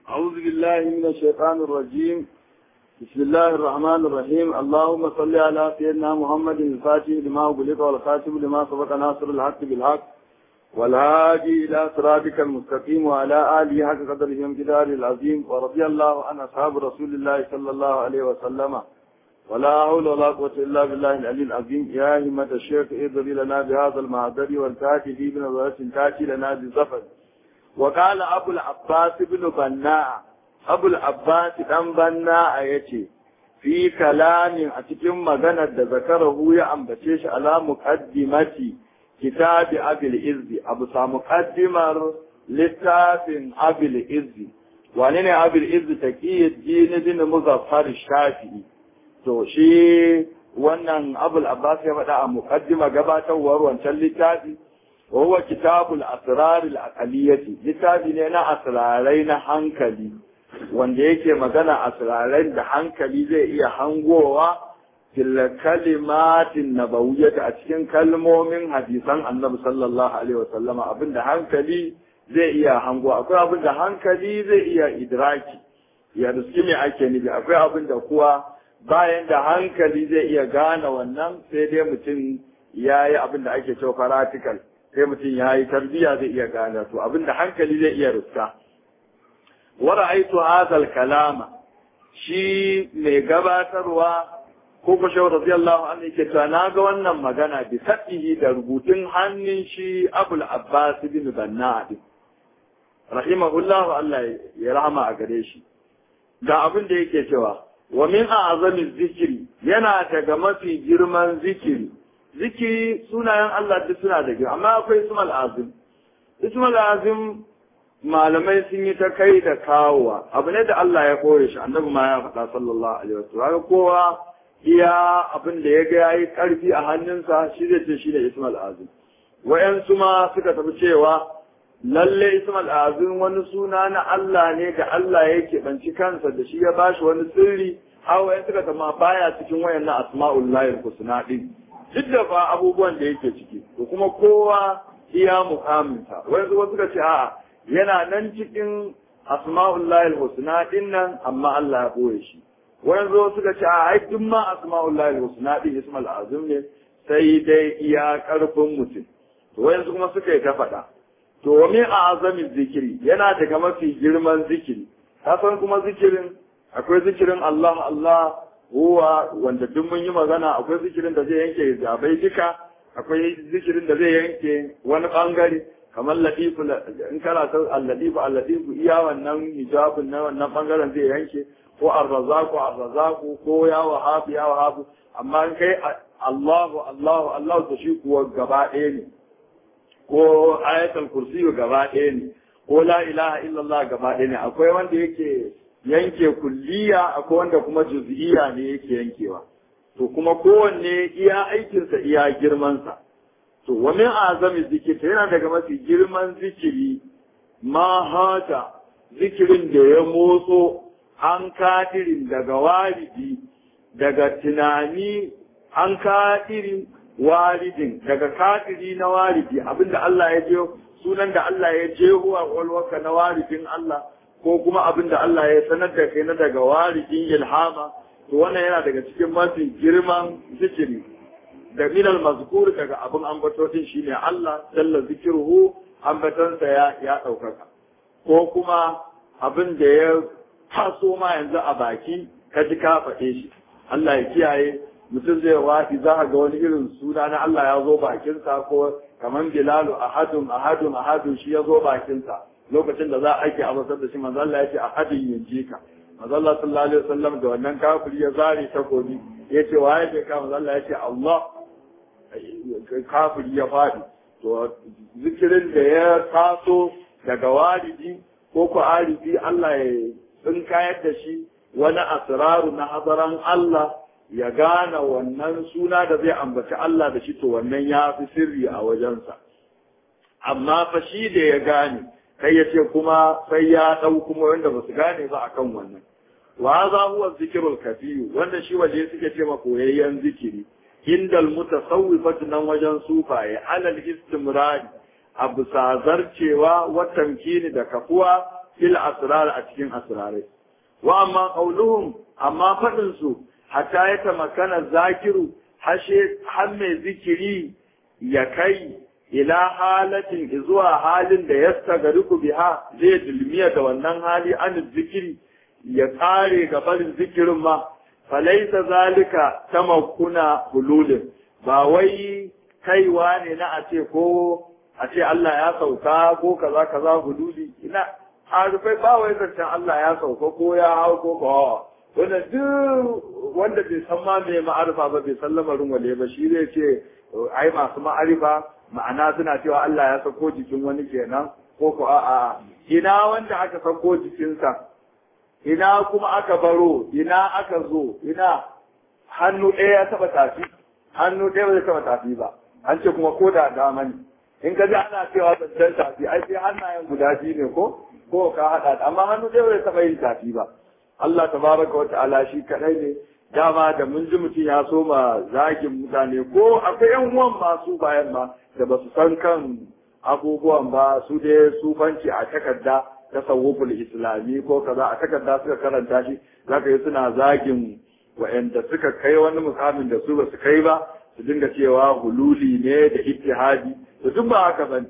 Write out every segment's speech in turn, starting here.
أعوذ بالله من الشيطان الرجيم بسم الله الرحمن الرحيم اللهم صل على سيدنا محمد الفاتح لما أغلق والخاتم لما سبق ناصر الحق بالحق والهادي إلى صراطك المستقيم وعلى آله حق قدره وامتداره العظيم ورضي الله عن أصحاب رسول الله صلى الله عليه وسلم ولا حول ولا قوة إلا بالله العلي العظيم يا همة الشيخ اضري لنا بهذا المعذر والكاتب بنظرة تاتي لنا بزفر وقال أبو العباس بن بناء أبو العباس بن بناء يتي في كلام أتكلم مغنى ذكره يا أمبتيش على مقدمة كتاب أبي الإزي أبو مقدمة لتاف أبي الإزي wane ne abil izu taqiyyid din din muzaffar shafi'i to shi wannan abul abbas ya faɗa a muqaddima gabatarwar wancan littafi wa huwa kitabul asrar al aqaliyati littafi ne na asrarai na hankali wanda yake magana asrarai da hankali zai iya hangowa fil kalimatin nabawiyyah a cikin kalmomin hadisan annabi sallallahu alaihi wasallama abinda hankali zai iya hango akwai abin da hankali zai iya idraki ya riski me ake nufi akwai abin da kuwa bayan da hankali zai iya gane wannan sai dai mutum ya yi abin da ake cewa practical sai mutum ya yi tarbiyya zai iya gane to abin da hankali zai iya riska wa ra'aytu hadha kalama shi mai gabatarwa ko ko shawar radiyallahu anhu yake cewa na ga wannan magana bi sabbihi da rubutun hannun shi Abul Abbas bin Banna rahimahullah Allah ya rahama a gare shi ga abin da yake cewa wa min a'zami zikiri yana daga mafi girman zikiri zikiri sunayen Allah duk suna da girma amma akwai ismal azim ismal azim malamai sun yi ta kai da kawowa abu ne da Allah ya kore shi annabi ma ya faɗa sallallahu alaihi wasallam kowa iya abin da ya ga yayi karfi a hannunsa shi zai ce shi ne ismal azim wayansu ma suka tafi cewa lalle ismal azim wani suna na Allah ne da Allah yake banci kansa da shi ya bashi wani sirri har wayan suka zama baya cikin wayannan asma'ul lahil husna din duk da fa abubuwan da yake ciki to kuma kowa iya mukaminsa wayansu wasu suka ce a'a yana nan cikin asma'ul lahil husna din nan amma Allah ya boye shi wayansu suka ce a'a ai duk ma asma'ul lahil husna din ismal azim ne sai dai iya karfin mutum to wayansu kuma suka yi ta faɗa to wa min azamin zikiri yana daga mafi girman zikiri ka san kuma zikirin akwai zikirin Allah Allah huwa wanda duk mun yi magana akwai zikirin da zai yanke zabai duka akwai zikirin da zai yanke wani bangare kamar latifu in kana san al-latifu al-latifu iya wannan hijabun na wannan bangaren zai yanke ko ar-razaqu ar-razaqu ko ya wahabu ya wahabu amma in kai Allahu Allahu Allahu to shi kuwa gaba ɗaya ne ko ayatul kursi gaba ɗaya ne ko la ilaha illallah gaba ɗaya ne akwai wanda yake yanke kulliya akwai wanda kuma juz'iyya ne yake yankewa to kuma kowanne iya aikinsa iya girmansa to wa min azami zikir yana daga mafi girman zikiri ma hata zikirin da ya motso an kadirin daga walidi daga tunani an kadirin walidin daga kafiri na walidi abinda Allah ya je sunan da Allah ya je huwa walwaka na walidin Allah ko kuma abinda Allah ya sanar da kai na daga walidin ilhama to wannan yana daga cikin mafi girman zikiri da minal mazkur daga abin ambato din shine Allah jalla zikruhu ambatansa ya ya daukaka ko kuma abin da ya taso ma yanzu a baki ka ji ka faɗe shi Allah ya kiyaye mutum zai wafi za a ga wani irin suna na Allah ya zo bakinsa ko kamar Bilalu ahadun ahadun ahadun shi ya zo bakinsa lokacin da za a ake abasar da shi manzo Allah ya ce ahadin yanji ka manzo Allah sallallahu alaihi wasallam da wannan kafiri ya zare takobi ya ce waye ke ka manzo Allah ya ce Allah kafiri ya fadi to zikirin da ya taso daga walidi ko ko alibi Allah ya tsinkayar da shi wani asraru na hazaran Allah ya gane wannan suna da zai ambaci Allah da shi to wannan ya fi sirri a wajensa. Amma fa shi da ya gane, kai ya ce kuma sai ya ɗau kuma wanda ba su gane ba akan wannan. Wa za huwa zikirul kafiyu wanda shi waje suke ce ma koyayyen zikiri. Indal mutasawwifatu nan wajen sufaye alal istimrari a bisa zarcewa watan kini da kafuwa fil asrar a cikin asrarai wa amma qauluhum amma fadin su hatta ya tamakana zakiru hashe har mai zikiri ya kai ila halatin zuwa halin da ya tagariku biha zai dulmiya da wannan hali an zikiri ya kare ga barin zikirin ma falaisa zalika tamakkuna hululin ba wai kaiwa ne na a ce ko a ce Allah ya sauka ko kaza kaza hululi ina harufai ba wai zancen Allah ya sauka ko ya hau ko kawawa wanda duk wanda bai san ma me ma'arifa ba bai san lamarin wale ba shi zai ce ai masu ma'arifa ma'ana suna cewa Allah ya sako jikin wani kenan ko ko a'a ina wanda aka sako jikinsa ina kuma aka baro ina aka zo ina hannu ɗaya ya taɓa tafi hannu ɗaya ba zai taɓa tafi ba an ce kuma ko da dama ne in ka ji ana cewa zancen tafi ai sai hannayen guda biyu ne ko ko ka haɗa amma hannu ɗaya ba zai taɓa yin tafi ba Allah tabaraka wa ta'ala shi kaɗai ne dama da mun ji mutum ya so ma zagin mutane ko akwai yan uwan masu bayan ma da ba su san kan abubuwan ba su dai sufanci a takarda tasawuful islami ko kaza a takarda suka karanta shi zaka yi suna zagin wa'anda suka kai wani mukamin da su ba su kai ba su dinga cewa hululi ne da ittihadi to duk ba haka bane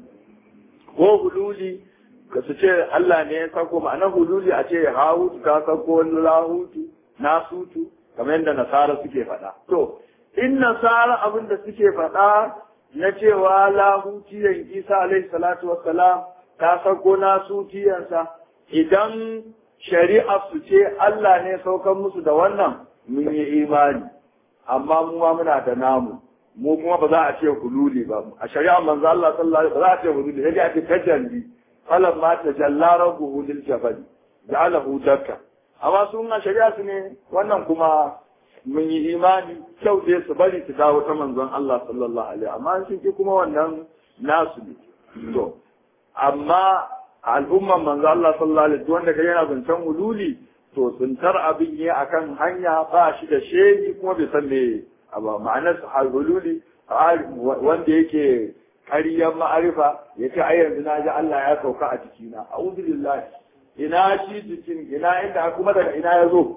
ko hululi ka su ce Allah ne ya sako ma'ana hululi a ce hawutu ka sako lahutu nasutu kamar yadda nasara suke faɗa to in nasara abin da suke faɗa na cewa lahutiyan isa alaihi salatu wassalam ta sako nasutiyansa idan shari'a su ce Allah ne saukan musu da wannan mun yi imani amma mu ma muna da namu mu kuma ba za a ce hululi ba a shari'a manzo Allah sallallahu alaihi ba za a ce hululi sai a ce tajalli falan ma tajalla rabbuhu lil jabal ja'alahu dakka amma sun a shari'a su ne wannan kuma mun yi imani kyau dai su bari su dawo ta manzon Allah sallallahu alaihi amma sun ki kuma wannan nasu ne to amma al'umman manzo Allah sallallahu alaihi wanda kai yana zancen hululi to tsuntar abin yi akan hanya ba shi da shehi kuma bai san me ba ma'anar hululi wanda yake ƙaryar ma'arifa ya ce ai yanzu na ji Allah ya sauka a jikina a'udhu billahi ina shi jikin ina inda kuma daga ina ya zo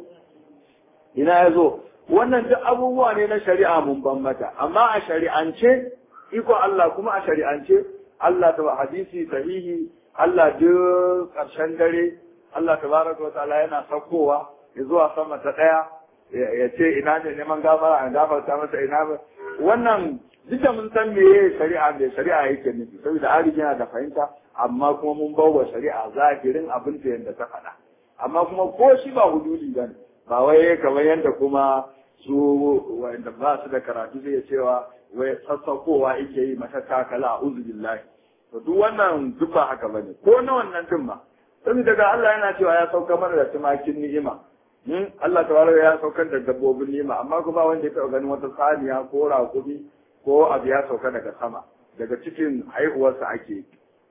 ina ya zo wannan duk abubuwa ne na shari'a mun ban mata amma a shari'ance iko Allah kuma a shari'ance Allah ta hadisi sahihi Allah duk ƙarshen dare Allah tabaraka wa ta'ala yana saukowa ya zuwa sama ta ɗaya ya ce ina ne neman gafara a gafarta masa ina ba wannan duk da mun san meye shari'a da shari'a yake nufi saboda ari yana da fahimta amma kuma mun bawa shari'a zahirin abin da yanda ta faɗa amma kuma ko shi ba hududi ba ne ba wai kamar yadda kuma su wanda ba su da karatu zai cewa wai sassaukowa yake yi mata takala a uzubillahi to duk wannan duk ba haka bane ko na wannan din ma saboda daga Allah yana cewa ya sauka mana da tumakin ni'ima in Allah tabaraka ya saukar da dabbobin ni'ima amma kuma wanda ya taɓa ganin wata saniya ko raƙumi ko abu ya sauka daga sama daga cikin haihuwarsa ake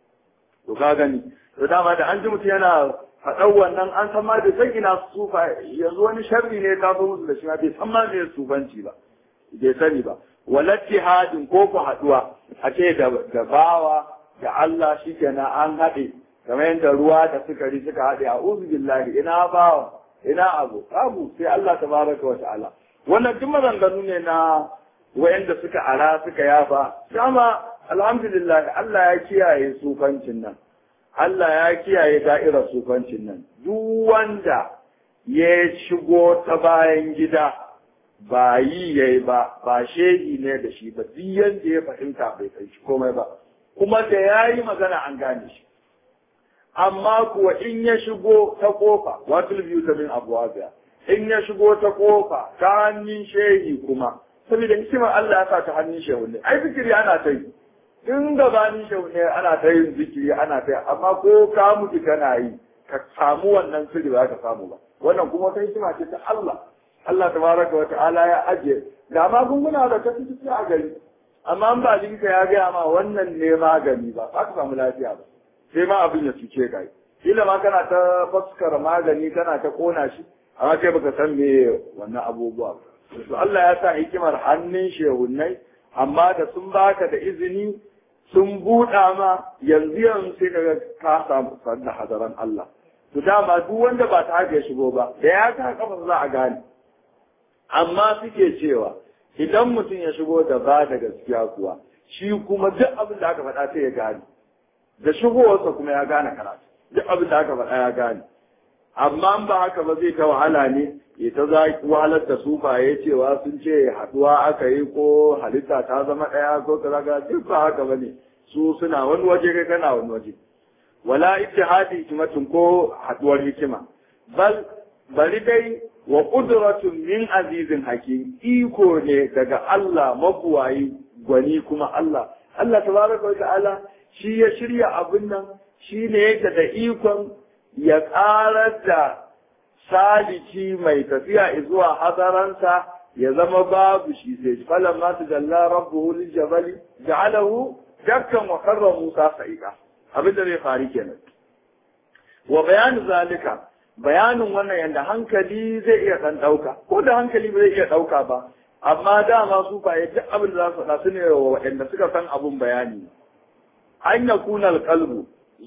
to ka gani to dama da an ji mutum yana faɗan wannan an san ma bai san ina sufa yanzu wani sharri ne ta zo musu da shi ma bai san ma me sufanci ba bai sani ba walatti hadin ko ku haɗuwa a ce da bawa da Allah shi kenan an haɗe kamar yadda ruwa da sukari suka haɗe a uzu billahi ina bawa ina abu abu sai Allah tabaraka wa ta'ala wannan duk maganganu ne na wayanda suka ara suka yafa dama alhamdulillah Allah ya kiyaye sufancin nan Allah ya kiyaye da'irar sufancin nan duk wanda ya shigo ta bayan gida ba yi yayi ba ba shehi ne da shi ba duk yanda ya fahimta bai kai shi komai ba kuma da yayi magana an gane shi amma kuwa in ya shigo ta kofa watul biyu ta min abuwa in ya shigo ta kofa ta hannun shehi kuma saboda hikimar Allah ya sa ta hannun shehu ne ai zikiri ana ta yi in gabanin shehu ne ana ta yin zikiri ana ta yi amma ko ka mutu kana yi ka samu wannan sirri ba ka samu ba wannan kuma wata hikima ce ta Allah Allah tabaraka wa ta'ala ya ajiye ga magunguna da ka fi a gari amma an ba jinka ya gaya ma wannan ne magani ba ba ka samu lafiya ba sai ma abin ya cuce ka kila ma kana ta faskara magani kana ta kona shi amma kai baka san me wannan abubuwa to Allah ya sa hikimar hannun shehunnai amma da sun baka da izini sun buɗa ma yanzu yanzu sai kaga ka samu sanna hadaran Allah to dama duk wanda ba ta haka ya shigo ba da ya ka kafa za a gane amma suke cewa idan mutum ya shigo da ba da gaskiya kuwa shi kuma duk abin da aka faɗa sai ya gane da shigowarsa kuma ya gane karatu duk abin da aka faɗa ya gane amma in ba haka ba zai ta wahala ne ya ta za wahalar da sufaye cewa sun ce haɗuwa aka yi ko halitta ta zama ɗaya ko kaza ga duk ba haka ba ne su suna wani waje kai kana wani waje wala ittihadi hikmatin ko haɗuwar hikima bal bari dai wa qudratun min azizin hakim iko ne daga Allah mabuwayi gwani kuma Allah Allah tabaraka wa ta'ala shi ya shirya abin nan shi ne yake da ikon ya ƙarar da saliki mai tafiya zuwa hadaransa ya zama babu shi sai falan ma ta jalla rabbuhu lil jabali ja'alahu dakkan wa karra Musa sa'ika abin da zai faru kenan wa bayanu zalika bayanin wannan yanda hankali zai iya dan dauka ko da hankali ba zai iya dauka ba amma dama su ba duk abin da za su faɗa su ne wa waɗanda suka san abun bayani an yakuna alqalbu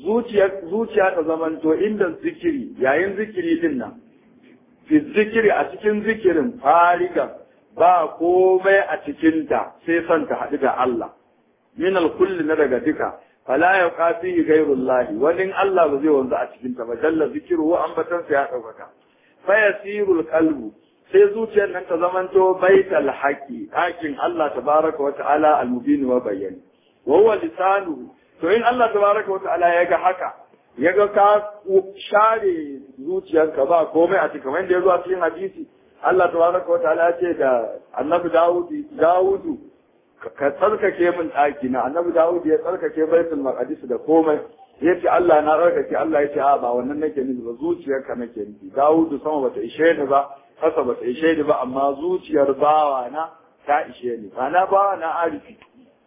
zuciya ta zamanto inda zikiri yayin zikiri din nan fi zikiri a cikin zikirin fariga ba komai a cikinta sai son ta haɗu da Allah min kulli na daga duka fala ya kafi gairullahi wani Allah ba zai wanzu a cikinta ba jalla zikiru wa ambatansa ya ɗaukaka fa yasirul qalbu sai zuciyar nan ta zamanto baital haqi hakin Allah tabaraka wa ta'ala al-mubin wa bayyani wa huwa lisanuhu to in Allah tabaraka wa ta'ala ya ga haka ya ga ka share zuciyarka ba komai a cikin wanda ya zo a cikin hadisi Allah tabaraka wa ta'ala ya ce da annabi Dawudi Dawudu ka tsarkake min ɗaki na annabi Dawud ya tsarkake baitul maqdis da komai ya ce Allah na tsarkake Allah ya ce a ba wannan nake nufi ba zuciyarka nake nufi Dawudu sama bata ishe ni ba kasa bata ishe ni ba amma zuciyar bawa na ta ishe ni ba na bawa na arifi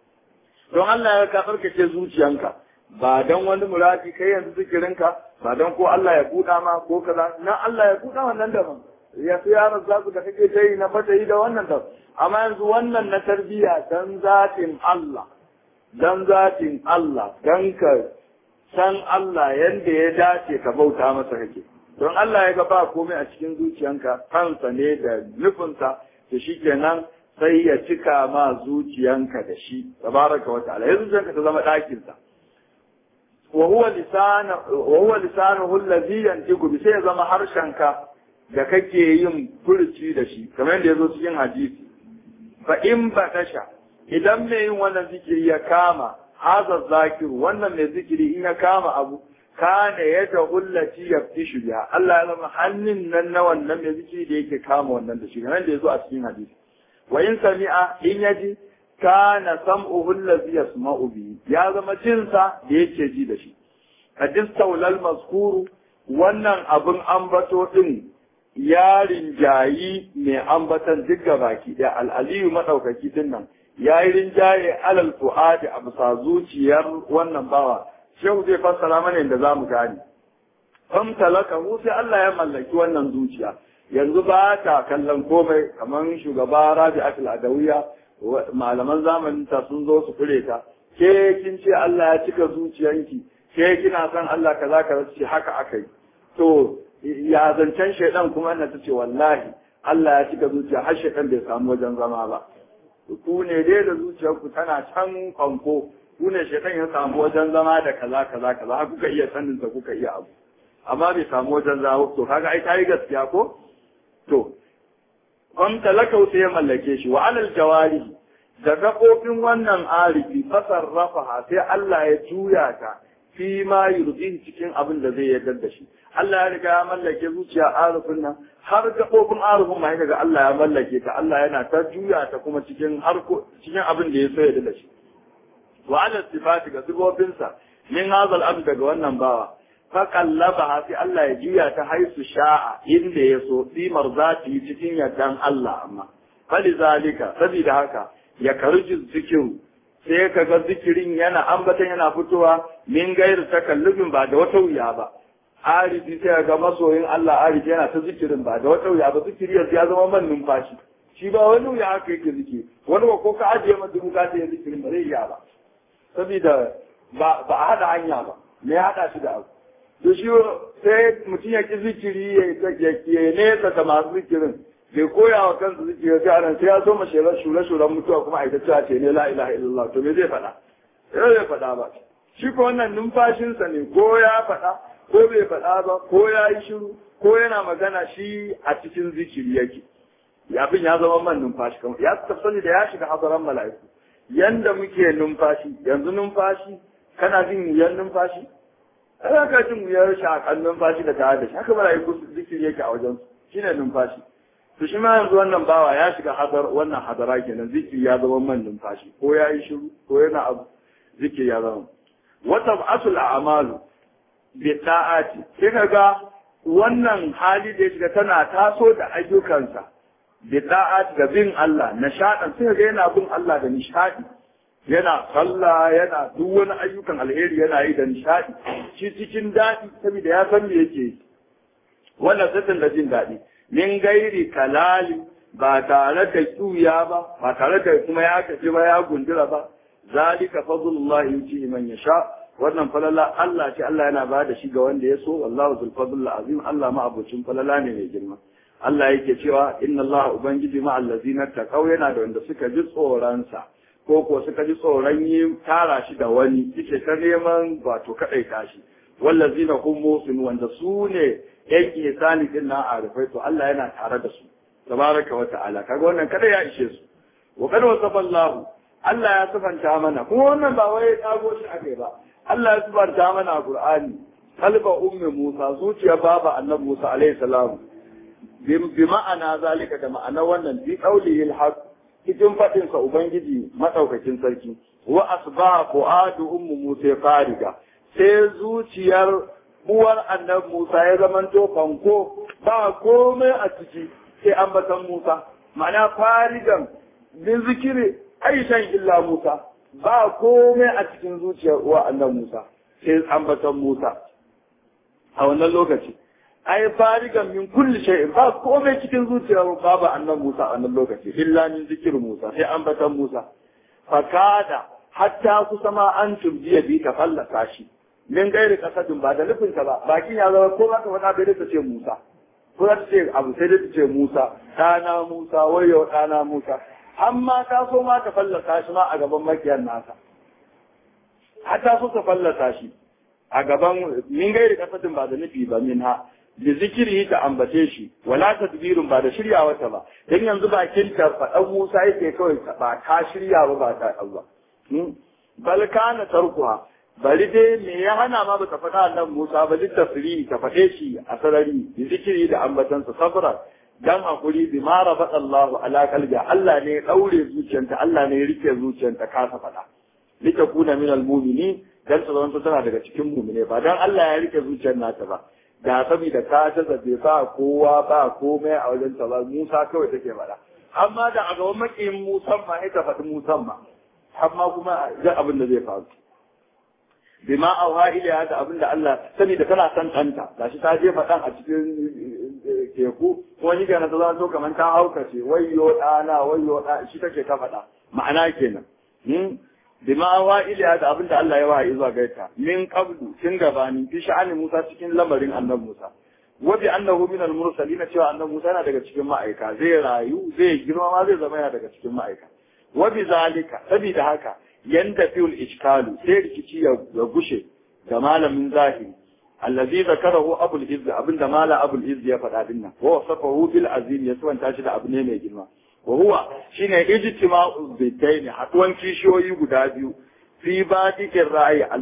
don Allah ya ka tsarkake zuciyanka ba don wani muradi kai yanzu zikirinka ba don ko Allah ya buɗa ma ko kaza na Allah ya buɗa wannan daban ya fi yaran zaku da kake ta yi na fata yi da wannan da amma yanzu wannan na tarbiyya dan zatin Allah dan zatin Allah dan ka san Allah yanda ya dace ka bauta masa kake don Allah ya ga ba komai a cikin zuciyanka kansa ne da nufinsa to shikenan sai ya cika ma zuciyanka da shi tabaraka wa ta'ala yanzu zuciyanka ta zama ɗakin sa wa huwa lisana wa huwa lisanuhu allazi yantiqu bi sai ya zama harshenka da kake yin furci da shi kamar yadda yazo cikin hadisi fa in batasha idan mai yin wannan zikiri ya kama haza zakiru wannan mai zikiri in ya kama abu kana ya ta hullati ya fi biya Allah ya zama hannun nan na wannan mai zikiri da yake kama wannan da shi kamar yadda yazo a cikin hadisi wa in sami'a in yaji kana sam'uhu allazi yasma'u bi ya zama jinsa da yake ji da shi hadis taulal mazkuru wannan abin ambato din ya rinjayi mai ambatan duk baki ɗaya al'aliyu maɗaukaki din nan ya yi rinjaye alal fu'adi a bisa zuciyar wannan bawa shehu zai fassara mana yadda za mu gane fam talaka mu sai Allah ya mallaki wannan zuciya yanzu ba ta kallon komai kamar shugaba rabi akil adawiya malaman zamanin ta sun zo su kure ta ke kin ce Allah ya cika zuciyanki ke kina son Allah kaza kaza ce haka akai to ya zancen shaidan kuma ina ta ce wallahi Allah ya cika zuciya har shaidan bai samu wajen zama ba ku ne dai da zuciyarku tana can kwanko ku ne shaidan ya samu wajen zama da kaza kaza kaza har kuka iya sanin sa kuka iya abu amma bai samu wajen zama to kaga ai kai gaskiya ko to on talakau sai ya mallake shi wa alal jawari da gaɓoɓin wannan arifi fasarrafa sai Allah ya juya ta fi ma yurdi cikin abin da zai yarda da shi Allah ya riga ya mallake zuciya arifin nan har gaɓoɓin arifin ma daga Allah ya mallake ta Allah yana ta juya ta kuma cikin harko cikin abin da ya so yarda da shi wa ala sifati ga sifofinsa min hazal abd daga wannan bawa fa qallaba sai Allah ya juya ta haisu sha'a inda ya so fi marzati cikin yardan Allah amma falizalika sabida haka ya karji zikiru sai ka ga zikirin yana ambatan yana fitowa min gairu takallufin ba da wata wuya ba arifi sai ga masoyin Allah arifi yana ta zikirin ba da wata wuya ba zikiri yanzu ya zama man numfashi shi ba wani wuya haka yake zikiri wani ba ko ka ajiye masa dubu ka sai zikirin ba zai iya ba saboda ba ba a hada hanya ba me ya hada shi da abu to shi sai mutum ya ki zikiri ya nesa da masu zikirin bai koya wa kansa zikiri sai anan sai ya so mace shure shuren mutuwa kuma a ita cewa ce ne la ilaha illallah to me zai faɗa sai zai faɗa ba shi ko wannan numfashinsa ne ko ya faɗa ko bai faɗa ba ko ya yi shiru ko yana magana shi a cikin zikiri yake abin ya zama man numfashi kamar ya tafsani da ya shiga hadaran mala'iku yanda muke numfashi yanzu numfashi kana jin wuyan numfashi ana ka jin wuyar shakan numfashi da tare da shi haka mala'iku zikiri yake a wajen shine numfashi to shi ma yanzu wannan bawa ya shiga hadar wannan hadara kenan zikiri ya zama man numfashi ko ya yi shiru ko yana abu zikiri ya zama wata asul a'malu bi da'ati sai kaga wannan hali da ya shiga tana taso da ayyukansa bi da'ati da bin Allah nishadan sai kaga yana bin Allah da nishadi yana sallah yana duk wani ayyukan alheri yana yi da nishadi shi cikin daɗi saboda ya san me yake yi wannan sassan da jin daɗi min gairi kalali ba tare da tsuya ba ba tare da kuma ya kace ba ya gundura ba zalika fadlullahi yuti man yasha wannan falala Allah ce Allah yana ba da shi ga wanda ya so wallahu zul fadl azim Allah ma abucin falala ne mai girma Allah yake cewa inna Allah ubangiji ma allazina taqaw yana da wanda suka ji tsoron sa ko ko suka ji tsoron yi tara shi da wani yake ta neman wato kadai tashi wallazina hum musin wanda su ne yan ihsani din na arifai to Allah yana tare da su tabaraka wa ta'ala kaga wannan kada ya ishe su wa kad wasafa Allah Allah ya sifanta mana kuma wannan ba wai kago shi akai ba Allah ya sifanta mana a Qur'ani kalba ummi Musa zuciya baba annabi Musa alaihi salam bi ma'ana zalika da ma'ana wannan bi qawlihi al cikin fadin sa ubangiji madaukakin sarki wa asba fuadu ummu Musa fariga sai zuciyar uwar annabi Musa ya zamanto fanko ba komai a ciki sai ambatan Musa ma'ana farigan bin zikiri aishan illa Musa ba komai a cikin zuciyar uwa annan Musa sai ambatan Musa a wannan lokaci ai farigan min kulli shay'in ba komai cikin zuciyar baba annan Musa a wannan lokaci illa min zikir Musa sai ambatan Musa fakada hatta kusa ma an tumbiya bi ka fallasa shi min gairi kasadin ba da nufinta ba bakin ya zama ko za ka faɗa bai ta ce Musa ko za ta ce abu sai dai ta ce Musa ɗana Musa wayo ɗana Musa amma ta so ma ta fallasa shi ma a gaban makiyar nasa har ta so ta fallasa shi a gaban min gairi kasadin ba da nufi ba min ha da zikiri ta ambace shi wala tadbirun ba da shirya wata ba dan yanzu bakin ta faɗan Musa yake kawai ba ta shirya ba ba ta ba bal kana tarkuha bari dai me ya hana ma bata faɗa nan Musa ba littafiri ta faɗe shi a sarari da zikiri da ambatansa sabra dan hakuri bi ma rabat Allah ala qalbi Allah ne ya daure zuciyarta Allah ne ya rike zuciyarta kasa faɗa lita kuna min almu'mini dan ta zama tana daga cikin mu'mine ba dan Allah ya rike zuciyar nata ba da saboda ta ta zabe ba kowa ba komai a wajen ta ba Musa kawai take faɗa amma da a gaban makiyin Musa ma ita faɗi Musa ma amma kuma ga abin da zai faru bima auha ila da abin da Allah sani da tana san ɗanta gashi ta jefa ɗan a cikin teku ko ni kana ta zo kamar ta haukace wayyo ɗana wayyo ɗa shi take ta faɗa ma'ana kenan bima auha ila da abin da Allah ya wahayi zuwa gaita min qablu tun gabani fi sha'ani Musa cikin lamarin annabi Musa wa bi annahu min al-mursalin cewa annabi Musa yana daga cikin ma'aika zai rayu zai girma ma zai zama yana daga cikin ma'aika wa bi zalika sabida haka yanda fiul iskalu sai rikici ya gushe ga malamin zahiri allazi zakarahu abul izz abinda mala abul izz ya faɗa din nan wa wasafahu bil azim ya suwanta shi da abu ne mai girma wa huwa shine ijtima'u bidain haduwan kishiyoyi guda biyu fi badikin ra'ayi a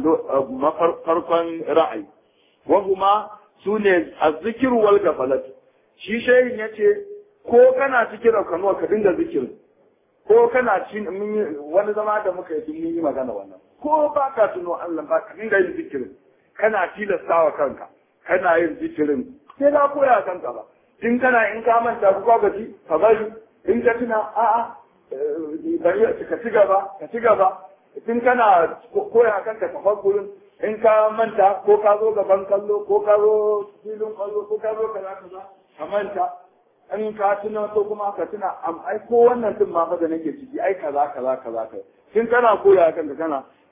farkon ra'ayi wa huma sune azzikir wal gafalat shi shehin yace ko kana cikin rakanuwa ka dinga zikirin ko kana cin wani zama da muka yi mun yi magana wannan ko ba ka tuno Allah ba ka dinga yin zikirin kana tilastawa kanka kana yin zikirin sai ka koya kanka ba in kana in ka manta ku gaji ka bari in ka tuna a'a bari ka ci gaba ka ci gaba in kana koya kanka ka gurin in ka manta ko ka zo gaban kallo ko ka zo filin kallo ko ka zo kaza kaza ka manta in ka tuna ko kuma ka tuna am ai ko wannan din ma fa da nake ciki ai kaza kaza kaza kai kin kana koya kanka kana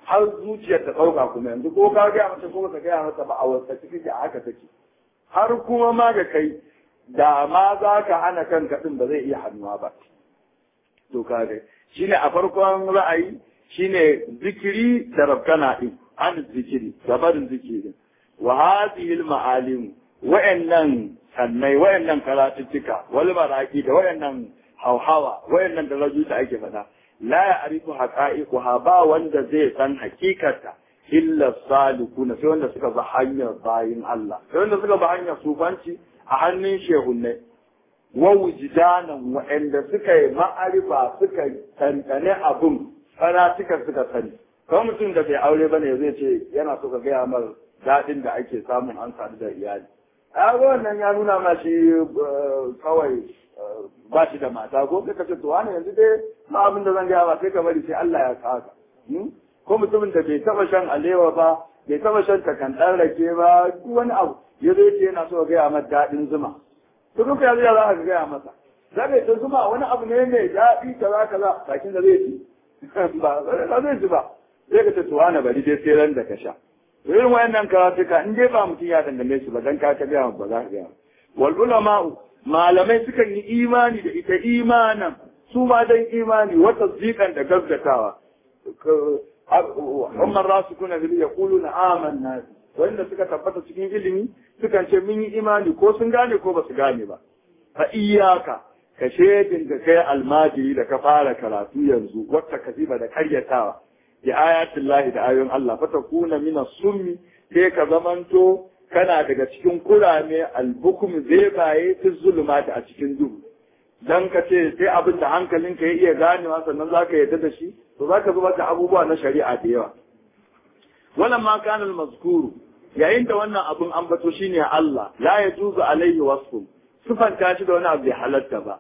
har zuciyar ta ɗauka kuma yanzu ko ka gaya mata ko ka gaya mata ba a wasa take a haka take har kuma ma ga kai da ma za ka hana kanka din ba zai iya hannuwa ba to ka ga shine a farkon ra'ayi shine zikiri da rabkana din an zikiri gabarin zikiri wa hadhihi al-ma'alim wa'annan sannai wa'annan karatuttuka wal maraki da wa'annan hauhawa wa'annan darajoji da ake faɗa la ya'rifu haqa'iquha ba wanda zai san hakikarta illa salikuna sai wanda suka ba hanyar bayin Allah sai wanda suka ba hanyar sufanci a hannun shehunnai wa wujdanan wa'anda suka yi ma'arifa suka tantane abun karatukan suka sani kawai mutum da bai aure bane zai ce yana so ka gaya mar daɗin da ake samun an sadu da iyali a wannan ya nuna ma shi kawai ba shi da mata ko sai ka ce to wani yanzu dai ma abin da zan gaya ba sai ka bari sai Allah ya saka ko mutumin da bai taba shan alewa ba bai taba shan takandan rake ba duk wani abu ya zo ce yana so gaya masa daɗin zuma to duk ya zai za ka gaya masa za ka ta zuma wani abu ne mai daɗi kaza kaza bakin da zai ci ba ba zai ci ba sai ka ce to wani bari dai sai ran da ka sha irin wayannan karatuka in dai ba mutum ya dangane su ba dan ka ta gaya ba za ka gaya wal ulama'u malamai sukan yi imani da ita imanan su ma dan imani wata zikan da gaggatawa amma rasu kuna fili ya kulu na amanna wanda suka tabbata cikin ilimi sukan ce mun yi imani ko sun gane ko ba su gane ba fa iyaka ka shedin da kai almajiri da ka fara karatu yanzu wata kasiba da karyatawa ya ayatin lahi da ayoyin Allah fa takuna mina summi sai ka zamanto kana daga cikin kurame albukum zai baye fi zulumati a cikin duhu dan ka ce sai abin da hankalinka ya iya ganewa sannan za ka yarda da shi to za ka zubar da abubuwa na shari'a da yawa wannan ma kanal mazkuru yayin da wannan abin ambato shine Allah la yajuzu alaihi wasfu sifanta shi da wani abu bai halatta ba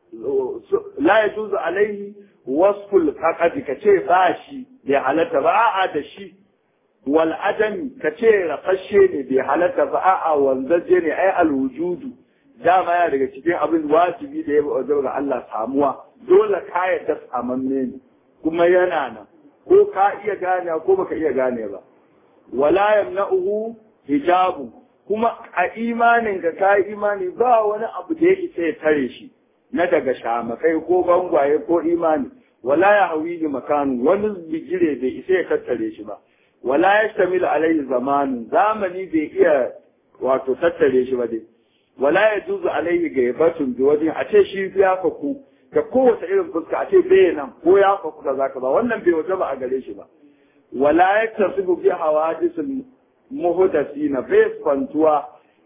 la yajuzu alaihi wasful faqad ka ce ba shi bai halatta ba a'a da shi wal adami ka ce rafashe ne bai halatta ba a'a wanzaje ne ai alwujudu dama ya daga cikin abin wajibi da ya ba'u ga Allah samuwa dole ka yadda samanne ne kuma yana nan ko ka iya gane ko baka iya gane ba wala yamna'uhu hijabu kuma a imanin ka ka imani ba wani abu da yake sai tare shi na daga shamakai ko bangwaye ko imani wala ya hawi makanu wani bigire bai isa ya tattare shi ba wala ya shamil alaihi zamanu zamani bai iya wato tattare shi ba dai wala ya juzu alaihi gaibatun bi wajen a ce shi ya faku da kowace irin fuska a ce bai nan ko ya faku da zaka ba wannan bai waje ba a gare shi ba wala ya tasibu bi hawadisul muhdasina bai fantuwa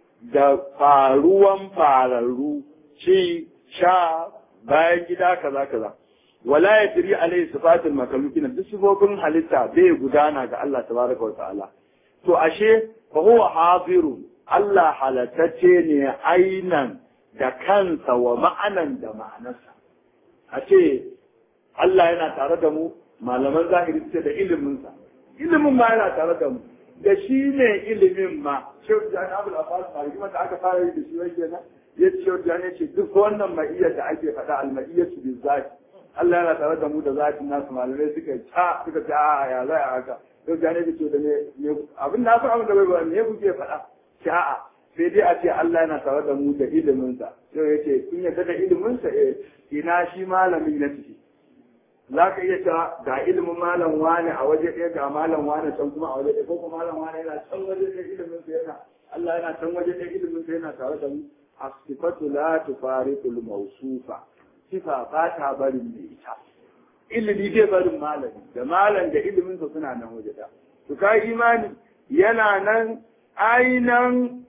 da faruwan fararru ci sha bayan gida kaza kaza wala ya tiri alaihi sifatul makalukina duk sifofin halitta bai gudana ga Allah tabaraka wa ta'ala to ashe fa huwa hadirun Allah halatacce ne ainan da kansa wa ma'anan da ma'anarsa. A ce, Allah yana tare da mu, malaman zahiri ce da iliminsa. Ilimin ma yana tare da mu, da shi ne ilimin ma. Shehu Jani Abul Abbas Maliki da aka fara yi da shi wai kenan. Ya ce Shehu Jani ce duk wannan ma'iyyar da ake faɗa alma'iyyar su bin zaki. Allah yana tare da mu da zakin nasu malamai suka ca suka ce a ya za a haka. Shehu Jani ce da ne abin na san abin da bai ba me kuke faɗa. sha'a sai dai a ce Allah yana tare da mu da iliminsa sai ya ce kun yarda da iliminsa eh ina shi malamin na ciki za ka iya cewa ga ilimin malam wane a waje ɗaya ga malam wane can kuma a waje ɗaya ko kuma malam wane yana can waje ɗaya iliminsa yana Allah yana can waje ɗaya iliminsa yana tare da mu asifatu la tufariqul mawsufa sifa ba ta barin mai ita ilimi zai barin malami da malam da iliminsa suna nan waje ɗaya to ka imani yana nan ainan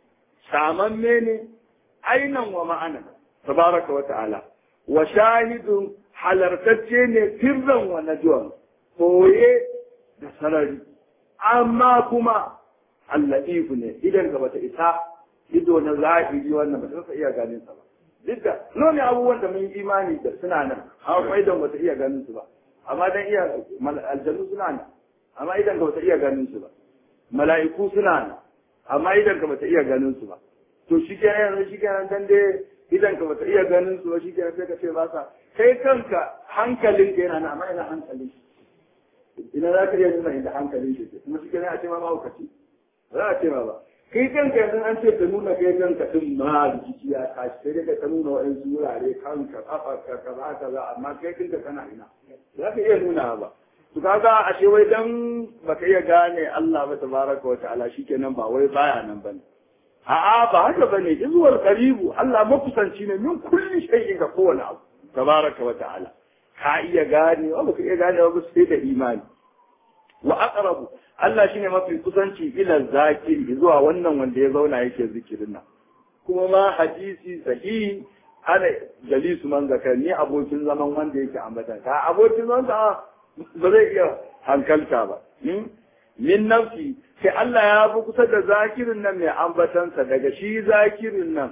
samamme ne ainan wa ma'ana tabaraka wa ta'ala wa shahidun halartacce ne firran wa najwan koye da sarari amma kuma allatifu ne idan ka bata isa ido na zahiri wannan ba ta iya ganin sa ba duk da nome abubuwan da mun yi imani da suna nan amma kuma idan ba ta iya ganin su ba amma dan iya aljannu suna nan amma idan ka bata iya ganin su ba mala'iku suna nan amma idan ka bata iya ganin su ba to shi kenan yanzu shi kenan dan dai idan ka bata iya ganin su ba shi kenan sai ka ce ba sa kai kanka hankalin ka yana nan amma ina hankalin ina za ka iya nuna inda hankalin shi ke kuma shi kenan a ce ma mahaukaci ba za a ce ma ba kai kanka yanzu an ce ka nuna kai kanka din ma rikici ya tashi sai dai ka nuna wa'ansu wurare kanka kafa ka kaza kaza amma kai kanka kana ina za ka iya nuna ba to kaga ashe wai dan baka iya gane Allah ba tabaraka wa ta'ala shikenan ba wai baya nan bane a'a ba haka bane izuwar qaribu Allah makusanci ne min kulli shay'in ga kowane abu tabaraka wa ta'ala ka iya gane ba ka iya gane ba sai da imani wa aqrabu Allah shine mafi kusanci ila zakiri zuwa wannan wanda ya zauna yake zikirin nan kuma ma hadisi sahihi ana jalisu man zakarni abokin zaman wanda yake ambata ka abokin zaman ba zai iya hankalta ba min nafsi sai Allah ya fi kusa da zakirin nan mai ambatansa daga shi zakirin nan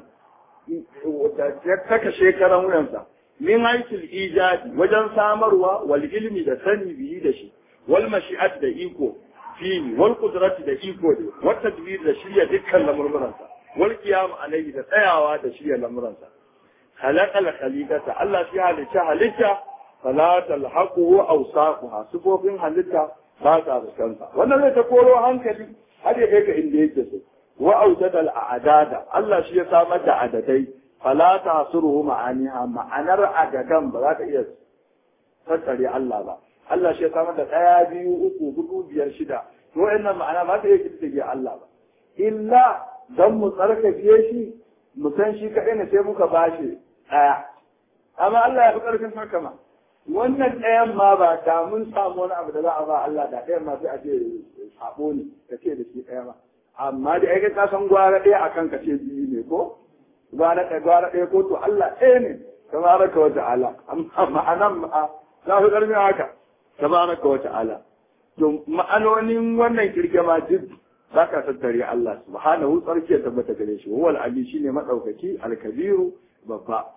ya saka shekaran wuyansa min haikil ijadi wajen samarwa wal ilmi da sani biyi da shi wal mashi'at da iko fili wal qudrati da iko da wal tadbir da shirya dukkan lamurmuransa wal qiyam alayhi da tsayawa da shirya lamuransa khalaqal khaliqata Allah shi halitta halitta fala talhaquhu awsaquha sifofin halitta ba ta fuskansa wannan zai ta koro hankali har ya kai ka inda yake so wa aujada al a'dada Allah shi ya samar da adadai fala tahsuruhu ma'aniha ma'anar adadan ba za ka iya tattare Allah ba Allah shi ya samar da ɗaya biyu uku hudu biyar shida to wayannan ma'ana ba ta iya kiddige Allah ba illa dan mu tsarkake shi mu san shi kaɗai ne sai muka bashi ɗaya amma Allah ya fi ƙarfin haka ma wannan ɗayan ma ba da mun samu wani abu da za a ba Allah da ɗayan ma sai a ce sabo ne ka ce da shi ɗaya ma amma da ai ka san gwara ɗaya akan ka ce biyu ne ko gwara ɗaya gwara ɗaya ko to Allah ɗaya ne tabaraka wa ta'ala amma ma'anan ma za fi ƙarfin haka tabaraka wa ta'ala to ma'anonin wannan kirkema duk za ka tattare Allah subhanahu tsarki ya tabbata gare shi wal ali shine madaukaki alkabiru babba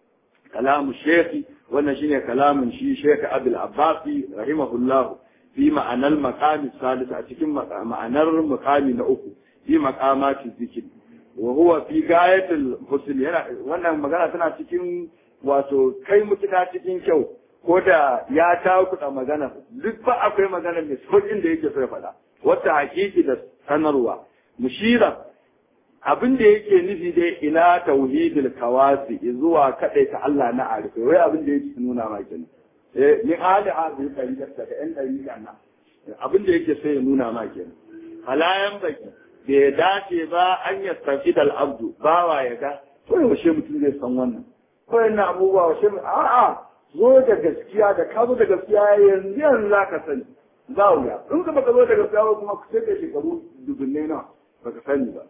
kalamu shekhi wannan shine kalamin shi shekh abul abbasi rahimahullah fi ma'anar maqami salis a cikin ma'anar maqami na uku fi maqamati zikr wa huwa fi gayatul husn yana wannan magana tana cikin wato kai mutuka cikin kyau ko da ya takuɗa magana duk ba akwai magana mai sauƙin da yake so ya faɗa wata hakiki da sanarwa mushira abin da yake nufi dai ila tauhidil kawasi zuwa kadai ta Allah na arife wai abin da yake nuna ma kenan eh ni ali hadin dalilin daga ɗan dalilin nan abin da yake so ya nuna ma kenan halayan baki bai dace ba an yastafid al abdu bawa ya ga to yaushe mutum zai san wannan ko yana abubuwa washe a'a zo da gaskiya da ka zo da gaskiya yanzu yanzu za ka sani za wuya in ka baka zo da gaskiya ba kuma ku sai da shekaru dubunne na baka sani ba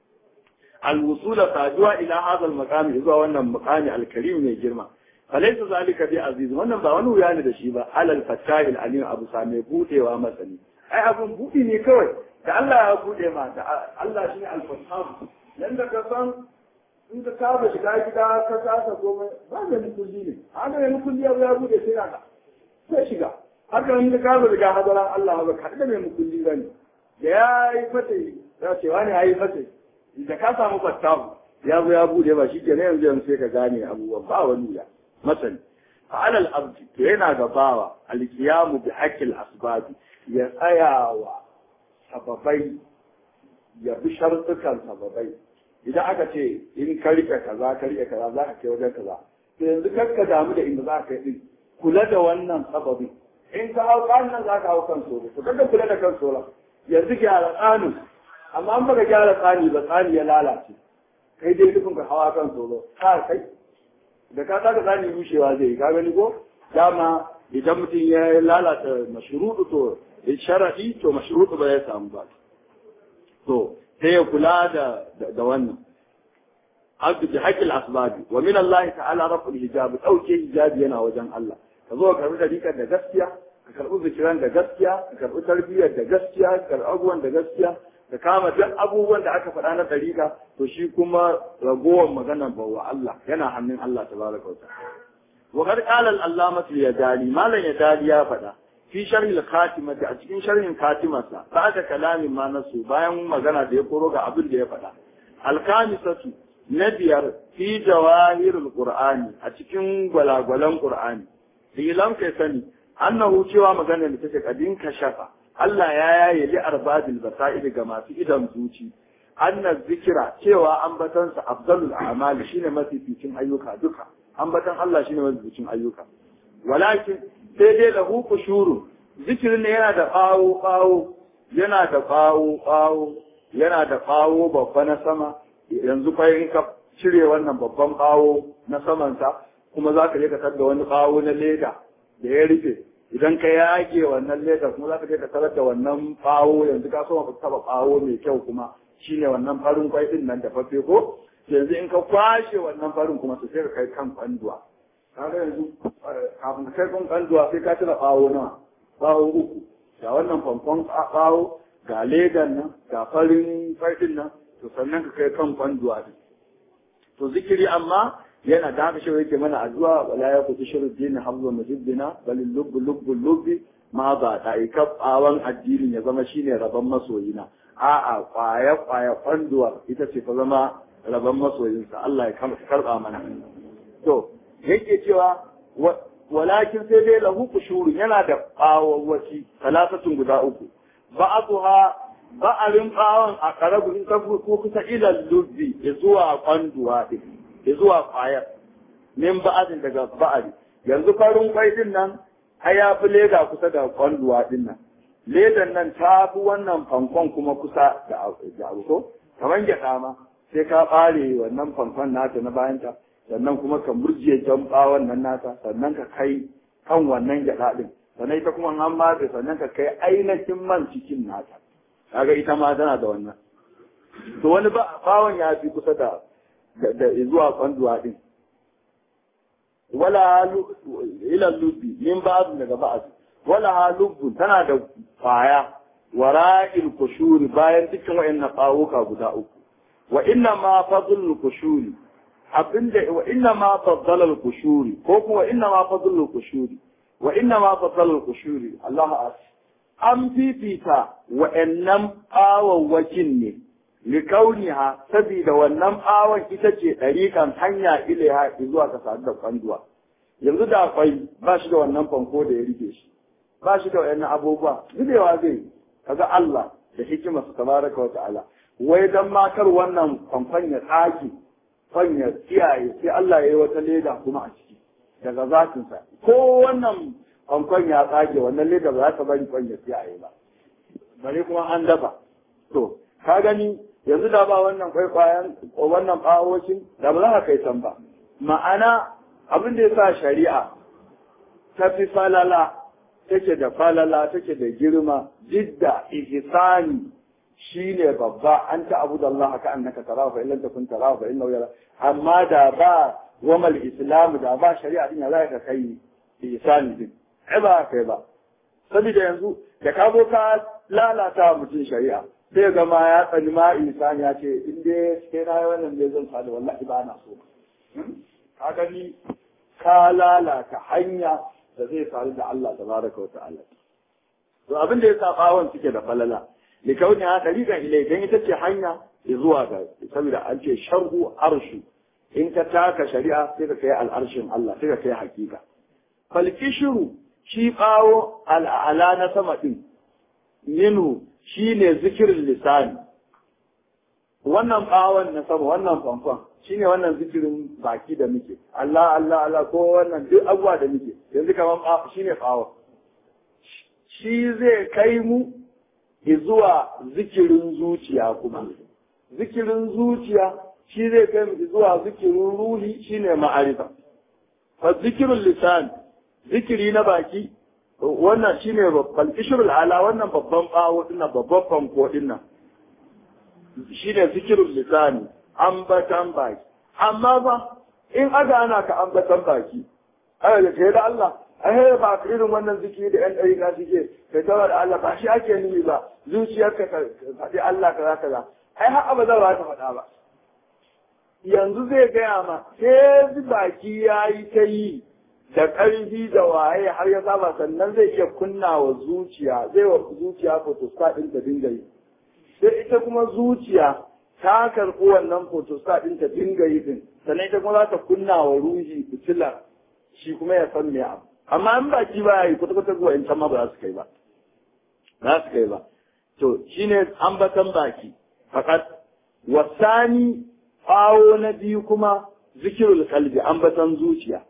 alwusula saduwa ila hadha almaqami zuwa wannan maqami alkarim mai girma falaysa zalika bi aziz wannan ba wani wuya ne da shi ba alal fatahil alim abu same budewa masani ai abun budi ne kawai da Allah ya bude ma da Allah shine al-fatah yanda ka san in ka saba shiga gida ka kasa komai ba da mukulli ne haka ne mukulli ya ya bude sai ka sai shiga haka in ka saba shiga hadaran Allah ba ka da mai mukulli bane da ya yi fata ya ce wani ya yi fata da ka samu fattahu ya zo ya bude ba shi kenan yanzu yanzu sai ka gane abubuwan ba wani ya masani fa'alal abdi to yana gabawa alkiyamu bi haqqil asbabi ya tsayawa sababai ya bi shartukan sababai idan aka ce in ka rike kaza ka rike kaza za ka kai wajen kaza to yanzu kar ka damu da inda za ka yi kula da wannan sababi in ka hau kan nan za ka hau kan solo to kada kula da kan solo yanzu gyara tsanin amma an baka gyara tsani ba tsani ya lalace kai dai dukkan ka hawa kan solo ka kai da ka saka tsani rushewa zai ka gani ko dama idan mutum ya lalata mashruɗu to sharadi to mashruɗu ba ya samu ba to sai ya kula da da wannan abdu bi haqqil asbabi wa min Allah ta'ala raf'ul hijab dauke hijabi yana wajen Allah ka zo ka karbi dariƙar da gaskiya ka karbi zikiran da gaskiya ka karbi tarbiyyar da gaskiya ka karbi abubuwan da gaskiya ka kama duk abubuwan da aka faɗa na dariƙa to shi kuma ragowar maganar bawa Allah yana hannun Allah tabaraka wa ta'ala wa qad qala al-allamah al-yadali malan yadali ya faɗa fi sharhi al-khatimati a cikin sharhin khatimarsa ba'da kalamin ma nasu bayan magana da ya koro ga abin da ya faɗa al-khamisatu na biyar fi jawahirul qur'ani a cikin gwalagwalan qur'ani ilam kai sani annahu cewa magana da take kadin kashafa Allah ya yaye li arbadil basaid ga masu idan zuci anna zikira cewa ambatansa afdalul a'mali shine mafificin ayyuka duka ambatan Allah shine mafificin ayyuka walakin sai dai lahu kushuru zikirin ne yana da bawo bawo yana da bawo bawo yana da bawo babba na sama yanzu fa in ka cire wannan babban bawo na samansa kuma za ka je ka da wani bawo na leda da ya rufe idan ka yage wannan leda kuma za ka je ka tarar da wannan bawo yanzu ka so ka taba bawo mai kyau kuma shine wannan farin kwai din nan da fafe ko yanzu in ka kwashe wannan farin kuma sai ka kai kan kwanduwa kaga yanzu kafin ka kai kan kwanduwa sai ka cire bawo nawa bawo uku ga wannan famfon bawo ga ledan nan ga farin kwai din nan to sannan ka kai kan kwanduwa din to zikiri amma yana da haka shi yake mana addu'a wala ya kutu shirin dini hablu muhibbina bal lubbu lubbu lubbi ma ba da ikabawan addinin ya zama shine rabon masoyina a'a kwaya kwaya kwanduwa ita ce ta zama rabon masoyinsa Allah ya karba mana to yake cewa walakin sai dai lahu kushuru yana da bawawwaci talatatun guda uku ba'atuha ba'arin bawon a karabu in tafi ko kusa ilal lubbi ya zuwa kwanduwa din ya zuwa kwayar min ba'adin daga ba'ari yanzu farin kwai din nan ai ya fi leda kusa da kwanduwa din nan ledan nan ta fi wannan fankon kuma kusa da abu ko kamar gyaɗa ma sai ka ɓare wannan fankon nata na bayanta sannan kuma ka murje jan ɓawon nan nata sannan ka kai kan wannan gyaɗa ɗin sannan ita kuma an matse sannan ka kai ainihin man cikin nata kaga ita ma tana da wannan to wani bawon ya fi kusa da da zuwa kwanduwa ɗin wala ila lubbi min ba'd daga ba'd wala ha lubbu tana da kwaya wara'il kushuri bayan dukkan wayannan kawuka guda uku wa inna ma fadlul kushuri abinda wa inna ma faddala kushuri ko kuma inna ma fadlul kushuri wa inna ma faddala kushuri Allah an fifita wa'annan awawwakin ne likauniha saboda wannan awon ita ce ɗariƙan hanya ilaiha zuwa ka sadu da kwanduwa yanzu da akwai ba shi da wannan fanko da ya rike shi ba shi da wayannan abubuwa zubewa zai kaga Allah da hikima su tabaraka wa ta'ala wai dan matar wannan fanfan ya tsaki fan ya tsiyaye sai Allah ya yi wata leda kuma a ciki daga zatinsa ko wannan fanfan ya tsage wannan leda ba za ta bari fan ya tsiyaye ba bare kuma an dafa to ka gani yanzu da ba wannan kwaikwayon wannan bawocin da ba za ka kai san ba ma'ana abin da ya sa shari'a ta fi falala take da falala take da girma jidda ihsani shine babba an ta abu da Allah ka annaka tarahu fa illam takun tarahu fa innahu yara amma da ba wamal islam da ba shari'a din ya za ka kai ihsani din ai ba kai ba saboda yanzu da ka zo ka lalata mutum shari'a sai ga ma ya tsani ma ihsani ya ce in dai sai na yi wannan ne zan sadu wallahi ba na so ka gani ka lalata hanya da zai faru da Allah tabaraka wa ta'ala to abin da ya sa bawon suke da falala li kauni ha tariqan ilai dan ita ce hanya zuwa ga saboda an ce sharhu arshu in ka taka shari'a sai ka kai al'arshin Allah sai ka kai hakika fal kishru shi bawo al'ala na sama din yinu shine zikirin lisani wannan bawon na sama wannan fanfan shine wannan zikirin baki da muke Allah Allah Allah ko wannan duk abuwa da muke yanzu kaman shine bawon shi zai kai mu zuwa zikirin zuciya kuma zikirin zuciya shi zai kai mu zuwa zikirin ruhi shine ma'arifa fa zikirul lisan zikiri na baki wannan shine babban ishrul ala wannan babban bawo dinnan babban fanko dinnan shine zikirul lisani ambatan baki amma ba in aga ana ka ambatan baki aka da kai da Allah ai ba ka irin wannan zikiri da yan ɗari na suke kai tawa da Allah ba shi ake nufi ba zuciyarka ka faɗi Allah kaza kaza ai har abada ba ta faɗa ba yanzu zai gaya ma sai baki ya yi ta yi da ƙarfi da waye har ya saba sannan zai iya kunna wa zuciya zai wa zuciya photostat ɗin ta dinga yi sai ita kuma zuciya ta karɓi wannan photostat ɗin ta dinga yi din sannan ita kuma za ta kunna wa ruhi fitilar shi kuma ya san me amma in baki ba yi kwata kwata zuwa in can ma ba za su kai ba za su kai ba to shine ambatan baki fakat wasani kawo na biyu kuma zikirul kalbi ambatan zuciya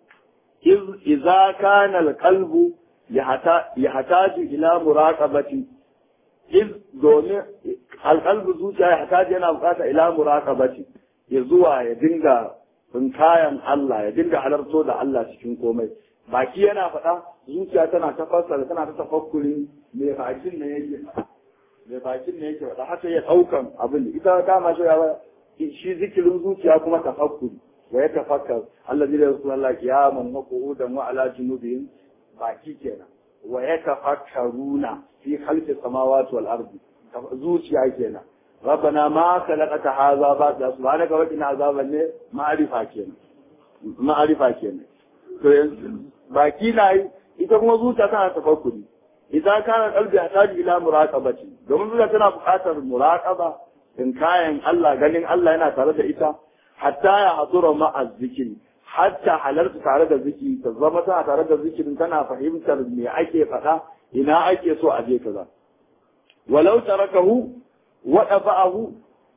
iza kana alqalbu yahtaju ila muraqabati iz domin alqalbu zuciya yahtaju yana bukata ila muraqabati ya zuwa ya dinga kayan Allah ya dinga halarto da Allah cikin komai baki yana faɗa zuciya tana ta fassara tana ta tafakkuri me bakin ne yake me bakin ne yake faɗa haka ya ɗaukan abin ita dama shi shi zikirin zuciya kuma tafakkuri wa ya tafakkar Allah zai rasu Allah kiyaman wa qu'udan wa ala junubihim baki kenan wa ya tafakkaruna fi khalqi samawati wal ardi zuciya kenan ربنا ما خلقت هذا باطلا سبحانك وقنا عذاب النار معرفة kenan ma'arifa kenan to yanzu baki na yi ita kuma zuciya tana tafakkuri idan kana kalbi a taji ila muraqabati domin zuciya tana buƙatar muraqaba in kayan Allah ganin Allah yana tare da ita hatta ya hadura ma'a zikiri hatta halarta tare da zikiri ta zama tana tare da zikirin tana fahimtar me ake faɗa ina ake so a je kaza walau tarakahu wa ba'ahu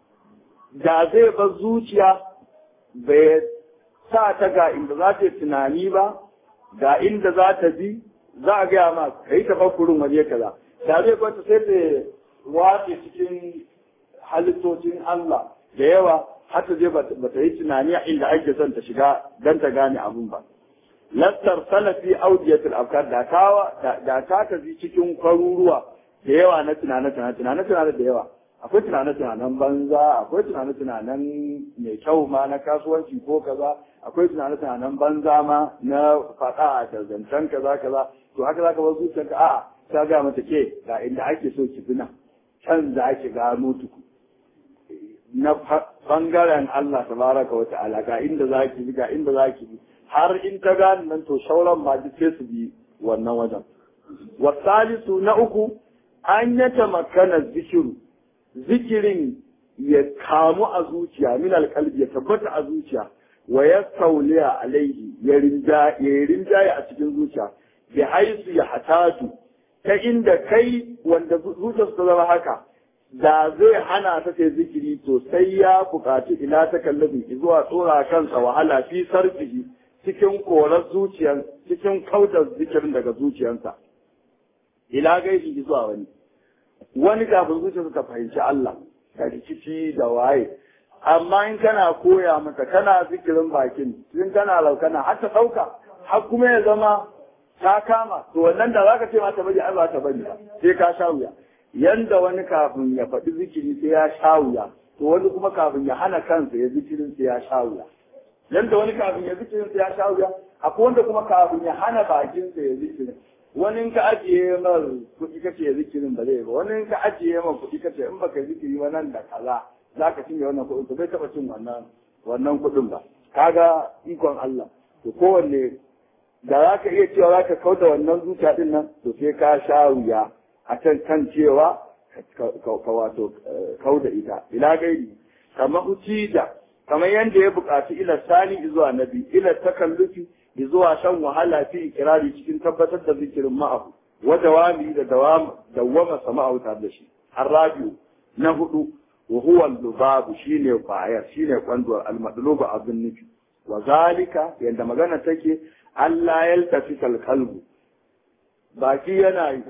da zai bar zuciya bai sa ta ga inda za ta yi tunani ba ga inda za ta bi za a gaya ma ka yi tafakkurin waje kaza da zai kwanta sai ta wace cikin halittocin Allah da yawa har ta je ba ta yi tunani a inda ake son ta shiga don ta gane abun ba. Lattar salafi audiyatul afkar da kawa da ta tafi cikin kwaruruwa da yawa na tunane tunane tunane tunane da yawa akwai tunane tunanen banza akwai tunane tunanen mai kyau ma na kasuwanci ko kaza akwai tunane tunanen banza ma na faɗa da zancen kaza kaza to haka zaka bar zuciyarka a'a ta ga mata ke ga inda ake so ki bina can za ki gano tuku na bangaren Allah tabaraka wa ta'ala ga inda za ki bi ga inda za ki bi har in ta gane nan to shauran ma duk sai su bi wannan wajen wasalisu na uku an yata makana zikiru zikirin ya kamu a zuciya min alkalbi ya tabbata a zuciya wa ya sauliya alaihi ya rinjaye a cikin zuciya bi haisu ya hatatu ta inda kai wanda zuciyarsa ta zama haka da zai hana ta ta zikiri to sai ya buƙaci ila ta kallabi zuwa tsora kansa wahala fi sarfihi cikin korar zuciyar cikin kautar zikirin daga zuciyarsa ila gaishe zuwa wani wani kafin zuciyarsa ta fahimci Allah da rikici da waye amma in kana koya mata kana zikirin bakin in kana laukana har ta ɗauka har kuma ya zama ta kama to wannan da zaka ce mata bari ai ba ta bari ba sai ka sha wuya yanda wani kafin ya faɗi zikiri sai ya sha wuya to wani kuma kafin ya hana kansa ya zikirin sai ya sha wuya yanda wani kafin ya zikirin sai ya sha wuya akwai wanda kuma kafin ya hana bakinsa ya zikirin wani in ka ajiye mar kuɗi kace ya zikirin ba zai ba wani in ka ajiye mar kuɗi kace in baka zikiri ba nan da kaza za ka cinye wannan kuɗin to bai taɓa cin wannan wannan kuɗin ba kaga ikon Allah to kowanne da za ka iya cewa za ka kauda wannan zuciya din nan to sai ka sha wuya a can kan cewa ka wato kauda ita ila gairi kamar da kamar yadda ya buƙaci ila sani zuwa nabi ila takallufi zuwa shan wahala fi ikirari cikin tabbatar da zikirin ma'ahu wa dawami da dawama sama'ahu tare da shi arrabiu na hudu wa huwa lubabu shine kwayar shine kwanduwar almadlubu abin nufi wa zalika yadda magana take Allah ya tafi kalbu baki yana yi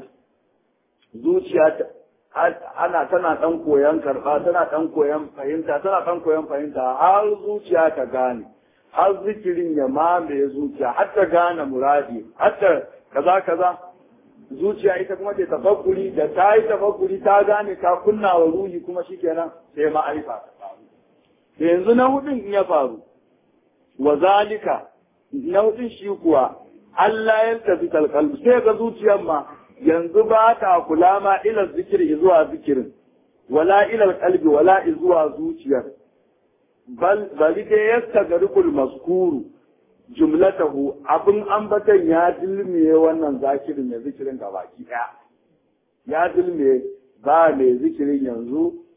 zuciya ana tana dan koyan karba tana dan koyan fahimta tana dan koyan fahimta har zuciya ta gane har zikirin ya mamaye zuciya har ta gane muradi har ta kaza kaza zuciya ita kuma ta tafakkuri da ta yi tafakkuri ta gane ta kunna wa ruhi kuma shikenan sai ma'arifa ta faru yanzu na hudun in ya faru wa zalika na hudun shi kuwa Allah ya tafi kalkalbu sai ga zuciyar ma yanzu ba ta kula ma ila zikiri zuwa zikirin wala ila kalbi wala zuwa zuciyar bal bali dai yastagrikul maskuru jumlatahu abin ambatan ya dilmiye wannan zakirin mai zikirin ga baki ɗaya ya dilmiye ba mai zikirin yanzu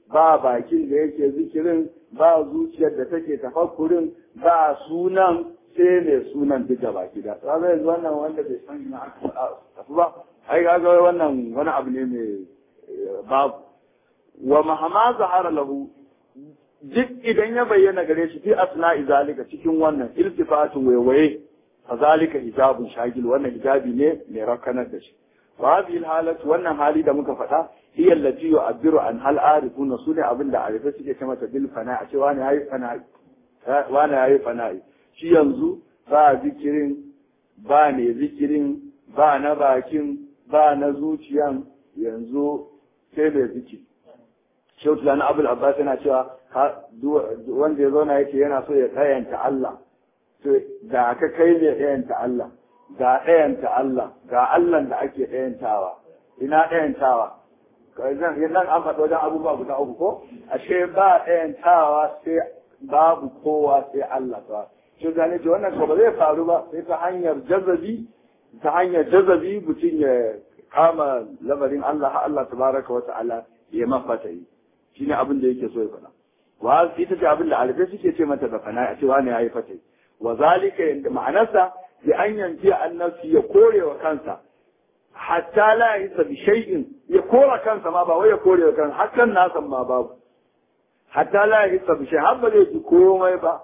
ba bakin da yake zikirin ba zuciyar da take tafakkurin ba sunan sai ne sunan duka baki da kaga yanzu wannan wanda bai san ina aka tafi ba ai kaga wannan wani abu ne mai babu wa mahama zahara lahu duk idan ya bayyana gare shi fi asna'i zalika cikin wannan iltifatun waiwaye fa zalika hijabun shagil wannan hijabi ne mai rakanar da shi wa hadhihi halatu wannan hali da muka faɗa hiya allati yu'abbiru an hal arifuna sune abin da arifa suke ce mata bil fana a ce wani yayi fana'i wani yayi fana'i shi yanzu ba zikirin ba ne zikirin ba na bakin ba na zuciyan yanzu sai mai zikiri shehu tulani abul abbas yana cewa wanda ya zauna yake yana so ya tsayanta Allah to da ka kai ne ɗayanta Allah ga ɗayanta Allah ga Allah da ake ɗayantawa ina ɗayantawa nan an faɗo wajen abubuwa guda uku ko ashe ba ɗayantawa sai babu kowa sai Allah ta shi gane ce wannan ko ba zai faru ba sai ta hanyar jazabi ta hanyar jazabi mutum ya kama lamarin Allah Allah tabaraka wa ta'ala ya mafata yi shine abin da yake so ya faɗa wa ita ce abin da alifai suke ce mata da fana a cewa ne yayi fatai wa zalika yanda ma'anarsa bi an yanci annabi ya kore wa kansa hatta la yasa bi shay'in ya kora kansa ma ba wai ya kore wa kansa hakan nasan ma babu hatta la yasa bi shay'in har ba zai ji komai ba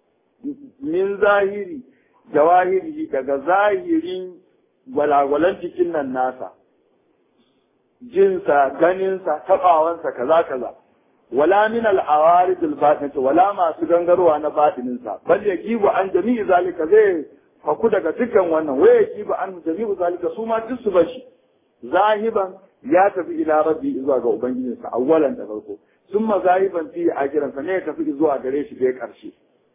min zahiri jawahiri daga zahirin gwalagwalan jikin nan nasa jinsa ganinsa tabawansa kaza kaza wala min al-awarid al wala masu gangarwa na batininsa bal yajibu an jami'i zalika zai faku daga dukkan wannan waya yajibu an jami'u zalika su ma duk su bashi zahiban ya tafi ila rabbi zuwa ga ubangijinsa awwalan da farko summa zahiban fi akiran ne ya tafi zuwa gare shi bai karshe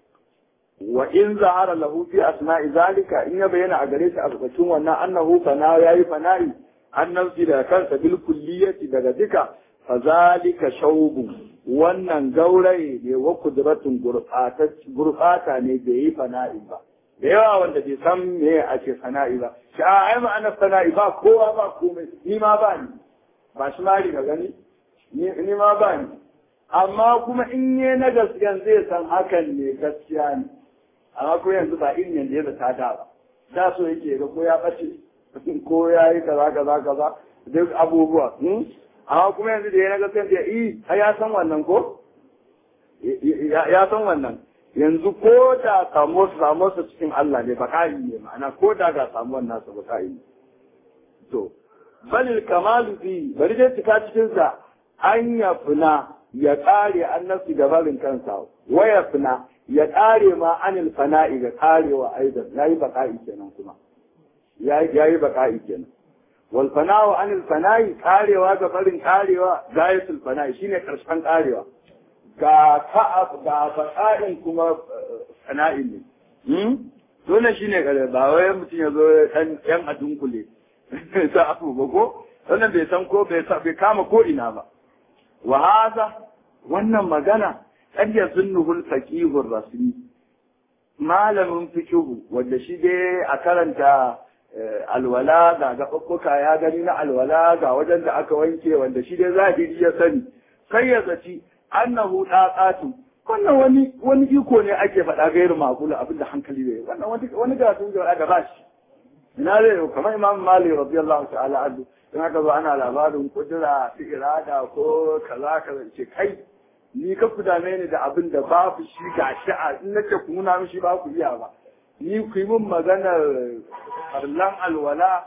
wa in zahara lahu fi asma'i zalika in ya bayyana a gare shi a cikin wannan annahu fana yayi fana'i annabci daga kansa bil kulliyati daga duka fa zalika shaubu wannan gauraye ne wa kudratun gurbata ne bai yi fana'i ba da yawa wanda bai san me ake fana'i ba shi a ai ma'ana fana'i ba kowa ba komai ni ma ba ni ba shi mari ga gani ni ma ba ni amma kuma in yi na gaskiyan zai san hakan ne gaskiya ne amma ko yanzu ba irin yanda ya zata da ba da so yake ga ko ya bace ko ya yi kaza kaza kaza duk abubuwa amma kuma yanzu da ya na gaskiyan da yi har ya san wannan ko ya san wannan yanzu ko da samu samu su cikin Allah ne bakari ne ma'ana ko da ga samuwan nasa bakari ne to balil kamalu fi bari dai cika cikin sa an ya fina ya kare annabci da barin kansa waya fina ya kare ma anil fana'i ga karewa aidan yayi baka'i kenan kuma yayi baka'i kenan wal fana'u anil fana'i karewa ga barin karewa gayatul fana'i shine karshen karewa ga ka'ab ga baka'in kuma fana'in ne dole shine kare ba wai mutum ya zo dan yan adunkule sa abu ba ko wannan bai san ko bai kama ko ina ba wa haza wannan magana kad yazunnuhu al-faqih rasmi malamin fiqhu wanda shi dai a karanta alwala ga gaɓaɓɓuka ya gani na alwala ga wajen da aka wanke wanda shi dai zahiri ya sani kai ya zaci annahu daqatu wannan wani wani iko ne ake faɗa gairu makula abin da hankali bai wannan wani wani garatun da aka ba shi ina zai kamar imam malik radiyallahu ta'ala anhu in aka zo ana labarin kudura fi irada ko kaza kaza ce kai ni ka ku dame ni da abin da babu shi ga sha'a in nake ku nuna mishi ba ku iya ba ni ku yi min maganar farlan alwala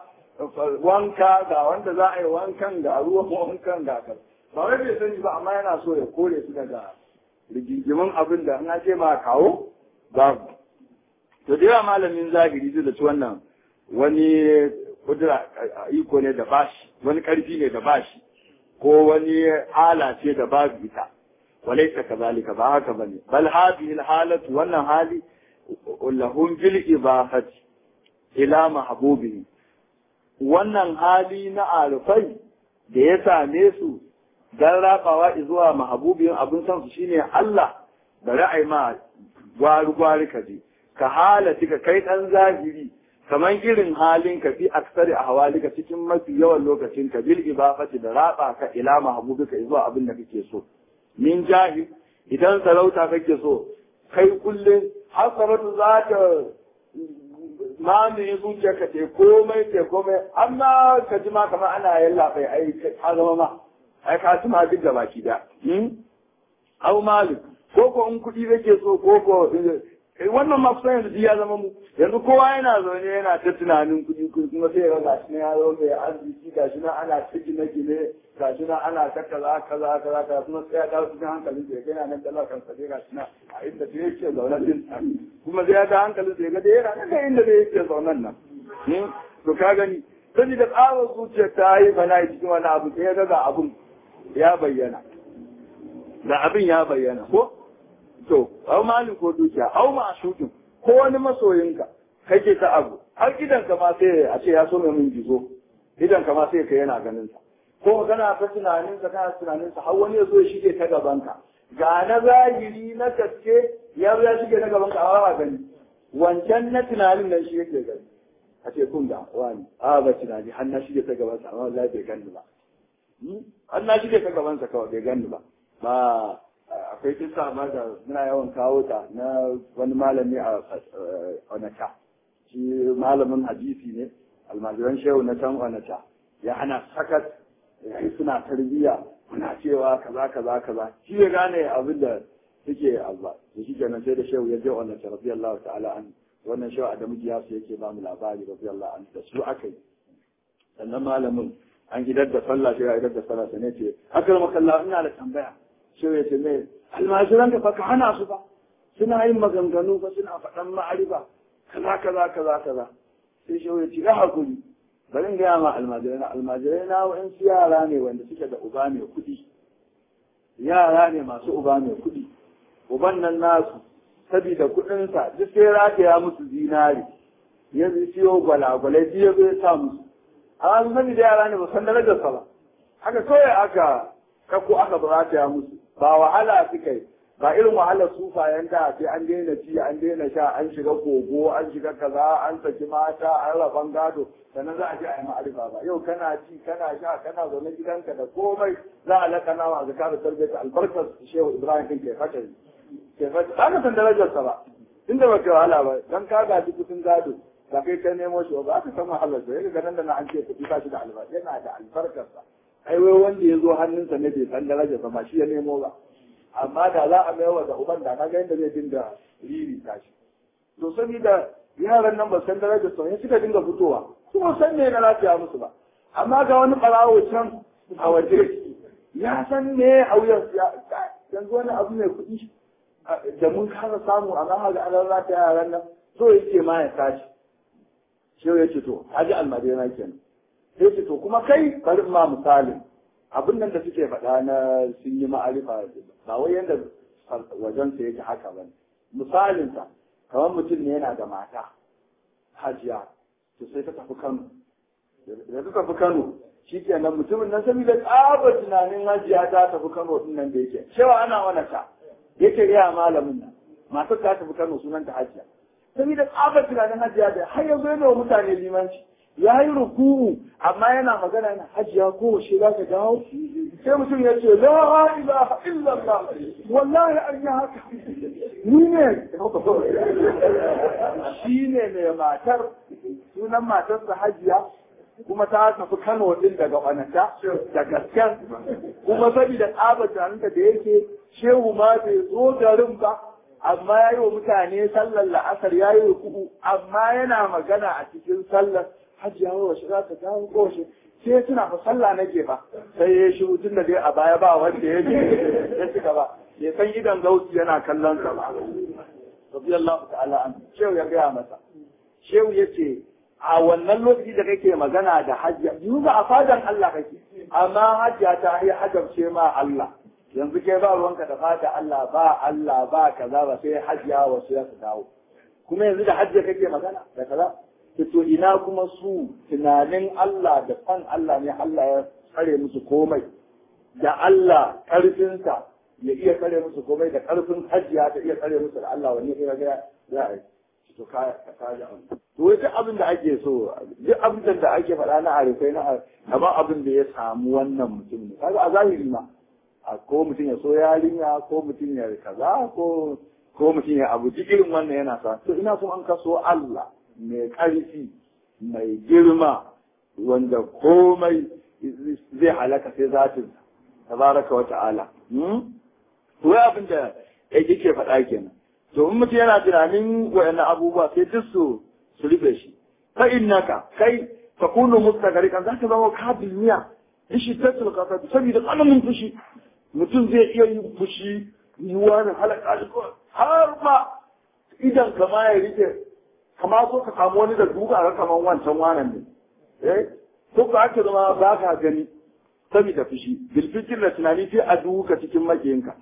wanka ga wanda za a yi wankan ga ruwan wankan ga kan ba wai bai sani ba amma yana so ya kore su daga rigingimin abin da an ce ma kawo babu to da yawa malamin zahiri zai da ci wannan wani kudura iko ne da bashi wani karfi ne da bashi ko wani hala ce da babu ita walaita kazalika ba haka bane bal hadhihi alhalatu wannan hali lahum bil ibahati ila mahbubihi wannan hali na arifai da ya same su dan rabawa zuwa mahbubin abin san su shine Allah da ra'ayi ma gwari gwari kaje ka halati ka kai dan zahiri kaman irin halin ka fi aksari a hawalika cikin mafi yawan lokacin ka bil ibafati da raba ka ila mahbubika zuwa abin da kake so min jahi idan sarauta kake so kai kullum har sarauta za ta mamaye zuciyarka te komai te komai amma ka ji ma kamar ana yalla bai ai ka zama ma ai ka ci ma duk da baki da au malik ko ko in kuɗi kake so ko ko wannan ma kusan yanzu ya zama mu yanzu kowa yana zaune yana ta tunanin kuɗi kuma sai ga gashi na ya zo mai arziki gashi na ana ta gine gine gashi na ana ta kaza kaza kaza kaza kuma sai ya dawo cikin hankalin sai yana nan dala kan sai gashi na a inda sai yake zaune din kuma sai ya dawo hankalin sai ga da yana nan inda sai yake zaunen nan to ka gani sani da tsawon zuciyar ta yi bana cikin wani abu sai ya ga ga abun ya bayyana da abin ya bayyana ko to au malin ko dukiya au ma shukin ko wani masoyinka kake ta abu har idan ka ma sai a ce ya so mai min gizo idan ka ma sai ka yana ganin sa ko kana ta tunanin sa kana tunanin sa har wani ya zo ya shige ta gaban ka ga na zahiri na gaske ya zo ya shige ta gaban ka a ba gani wancan na tunanin nan shi yake gani a ce kun ga wani a ba tunani har na shige ta gaban sa amma wallahi bai gani ba har na shige ta gaban sa kawai bai gani ba ba akwai kisa ma da muna yawan kawo ta na wani malami a Onata. Shi malamin hadisi ne, almajiran shehu na can Onata. Ya hana sakat, ya suna tarbiyya, muna cewa kaza kaza kaza. Shi ya gane abin da suke alba. Da shi kenan sai da shehu ya je Onata radiyallahu ta'ala an. Wannan shehu Adamu Giyasu yake ba mu labari radiyallahu an da su aka yi. Sannan malamin an idar da sallah shi ya idar da sallah sai ne ce, "Akar makalla ina da tambaya." shi ya ce mai almajiran ka ka hana su ba suna yin maganganu ba suna faɗan ma'arifa kaza kaza kaza kaza sai shi ya ce ya hakuri bari in gaya ma almajirai na almajirai na wa'in su yara ne wanda suke da uba mai kuɗi yara ne masu uba mai kuɗi uban nan nasu sabida kuɗinsa duk sai rataya musu zinari ya siyo gwalagwalai duk ya zo ya sa musu amma sabida yara ne ba san darajarsa ba haka kawai aka kako aka rataya musu ba wahala suka yi ba irin wahalar sufayen da sai an daina ci an daina sha an shiga kogo an shiga kaza an saki mata an raban gado sannan za a ji a yi ma'arifa ba yau kana ci kana sha kana zaune gidanka da komai za a lakana wa zakar da tarbiyyar albarkar shehu ibrahim din ke fata ke fata ba ka san darajarsa ba inda ba ke wahala ba dan ka gaji kudin gado ba kai ka nemo shi ba ka san wahalar sa yake ganin da na an ce kuɗi ba shi da albarka yana da albarkarsa ai wai wanda ya zo hannunsa ne bai san darajarsa ba shi ya nemo ba amma da za a maiwa da uban da na ga yadda zai dinga riri tashi to saboda yaran nan ba san darajar sa ne suka dinga fitowa kuma san me na lafiya musu ba amma ga wani barawo can a waje ya san me a wuyan yanzu wani abu mai kuɗi da mun kasa samu amma ga an lafiya yaran nan so yake ma ya tashi shi ya ce to haji almadina kenan sai ce to kuma kai bari ma misalin abin nan da suke faɗa na sun yi ma'arifa ba wai yadda wajen sa yake haka ba misalin sa kamar mutum ne yana da mata hajiya to sai ta tafi Kano da ta tafi Kano shi kenan mutumin nan saboda tsaba tunanin hajiya ta tafi Kano din nan da yake cewa ana wani ta yake iya malamin nan matar ta tafi Kano sunan ta hajiya saboda tsaba tunanin hajiya da har yanzu yana wa mutane limanci ya yi ruku'u amma yana magana yana hajiya ko shi za ka dawo sai mutum ya ce la ilaha illallah wallahi an yi haka ni ne shi ne mai matar sunan matarsa hajiya kuma ta tafi Kano din daga Onata da gasken kuma saboda tsaba tunaninta da yake shehu ma bai zo garin ba amma ya yi wa mutane sallar la'asar ya yi ruku'u amma yana magana a cikin sallar hajiya wa shi za ta dawo ko shi sai suna fa sallah nake ba sai ya shi tun da dai a baya ba wanda ya je ya ci gaba ya san idan gausi yana kallon sa ba radiyallahu ta'ala an shehu ya gaya masa shehu ya ce a wannan lokaci da kake magana da hajiya yanzu ba a fadan Allah kake amma hajiya ta yi hajabce ma Allah yanzu kai ba ruwanka da fata Allah ba Allah ba kaza ba sai hajiya wasu ya su dawo kuma yanzu da hajiya kake magana da kaza to ina kuma su tunanin Allah da fan Allah ne Allah ya tsare musu komai da Allah ƙarfinsa ya iya tsare musu komai da ƙarfin hajiya ta iya tsare musu da Allah wani ya ga za a yi to ka ka ji abu to wai duk abin da ake so duk abin da ake faɗa na arifai na amma abin da ya samu wannan mutum ne kaga a zahiri ma ko mutum ya so yarinya ko mutum ya kaza ko ko mutum ya abu irin wannan yana sa to ina so an kaso Allah mai ƙarfi mai girma wanda komai zai halaka sai zatin tabaraka wa ta'ala wai abin da yake faɗa kenan to in mutum yana tunanin wayannan abubuwa sai duk su su rufe shi fa innaka kai takunu mustagarikan za ka zama ka duniya in shi tattal kasa saboda tsananin fushi mutum zai iya yin fushi yiwuwa da halaka shi har ma idan kama ya rike kama so ka samu wani da duka ga kaman wancan wanan ne eh ko ka ake zama ba ka gani saboda fushi bilfikir da tunani sai a duka cikin makiyinka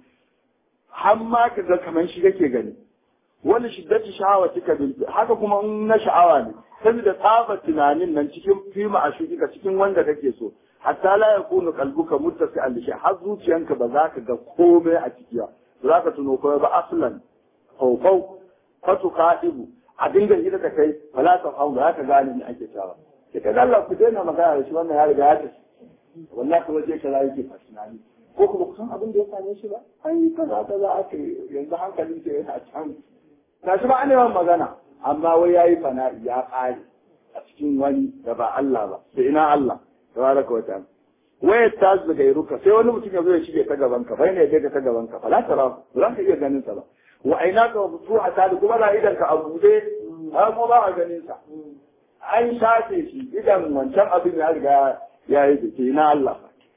har ma ka ga kaman shi kake gani wani shiddati sha'awa kika bilfi haka kuma in na sha'awa ne saboda tsaba tunanin nan cikin fima a shukika cikin wanda kake so hatta la yakunu qalbuka muttasi'an li har zuciyanka ba za ka ga komai a ciki ba za ka tuno komai ba aslan faufau fatu ka'ibu a dinga hira da kai ba za ka hau za ka gane ni ake cewa sai ka Allah ku daina magana da shi wannan ya riga ya tafi wallahi kuma je kaza yake fasinani ko kuma kusan abin da ya same shi ba ai kaza kaza aka yanzu hankalin ke yana can tashi ba an yawan magana amma wai yayi fana'i ya ƙare a cikin wani da ba Allah ba sai ina Allah tabaraka wa ta'ala waya ta daga iruka sai wani mutum ya zo ya shige ta gaban ka bai ne ya ta gaban ka fala tara ba za ka iya ganin sa ba wa aina ka su a tali kuma na idan ka abude har kuma ba a ganin sa an shafe shi idan wancan abin ya riga ya yi da ke na Allah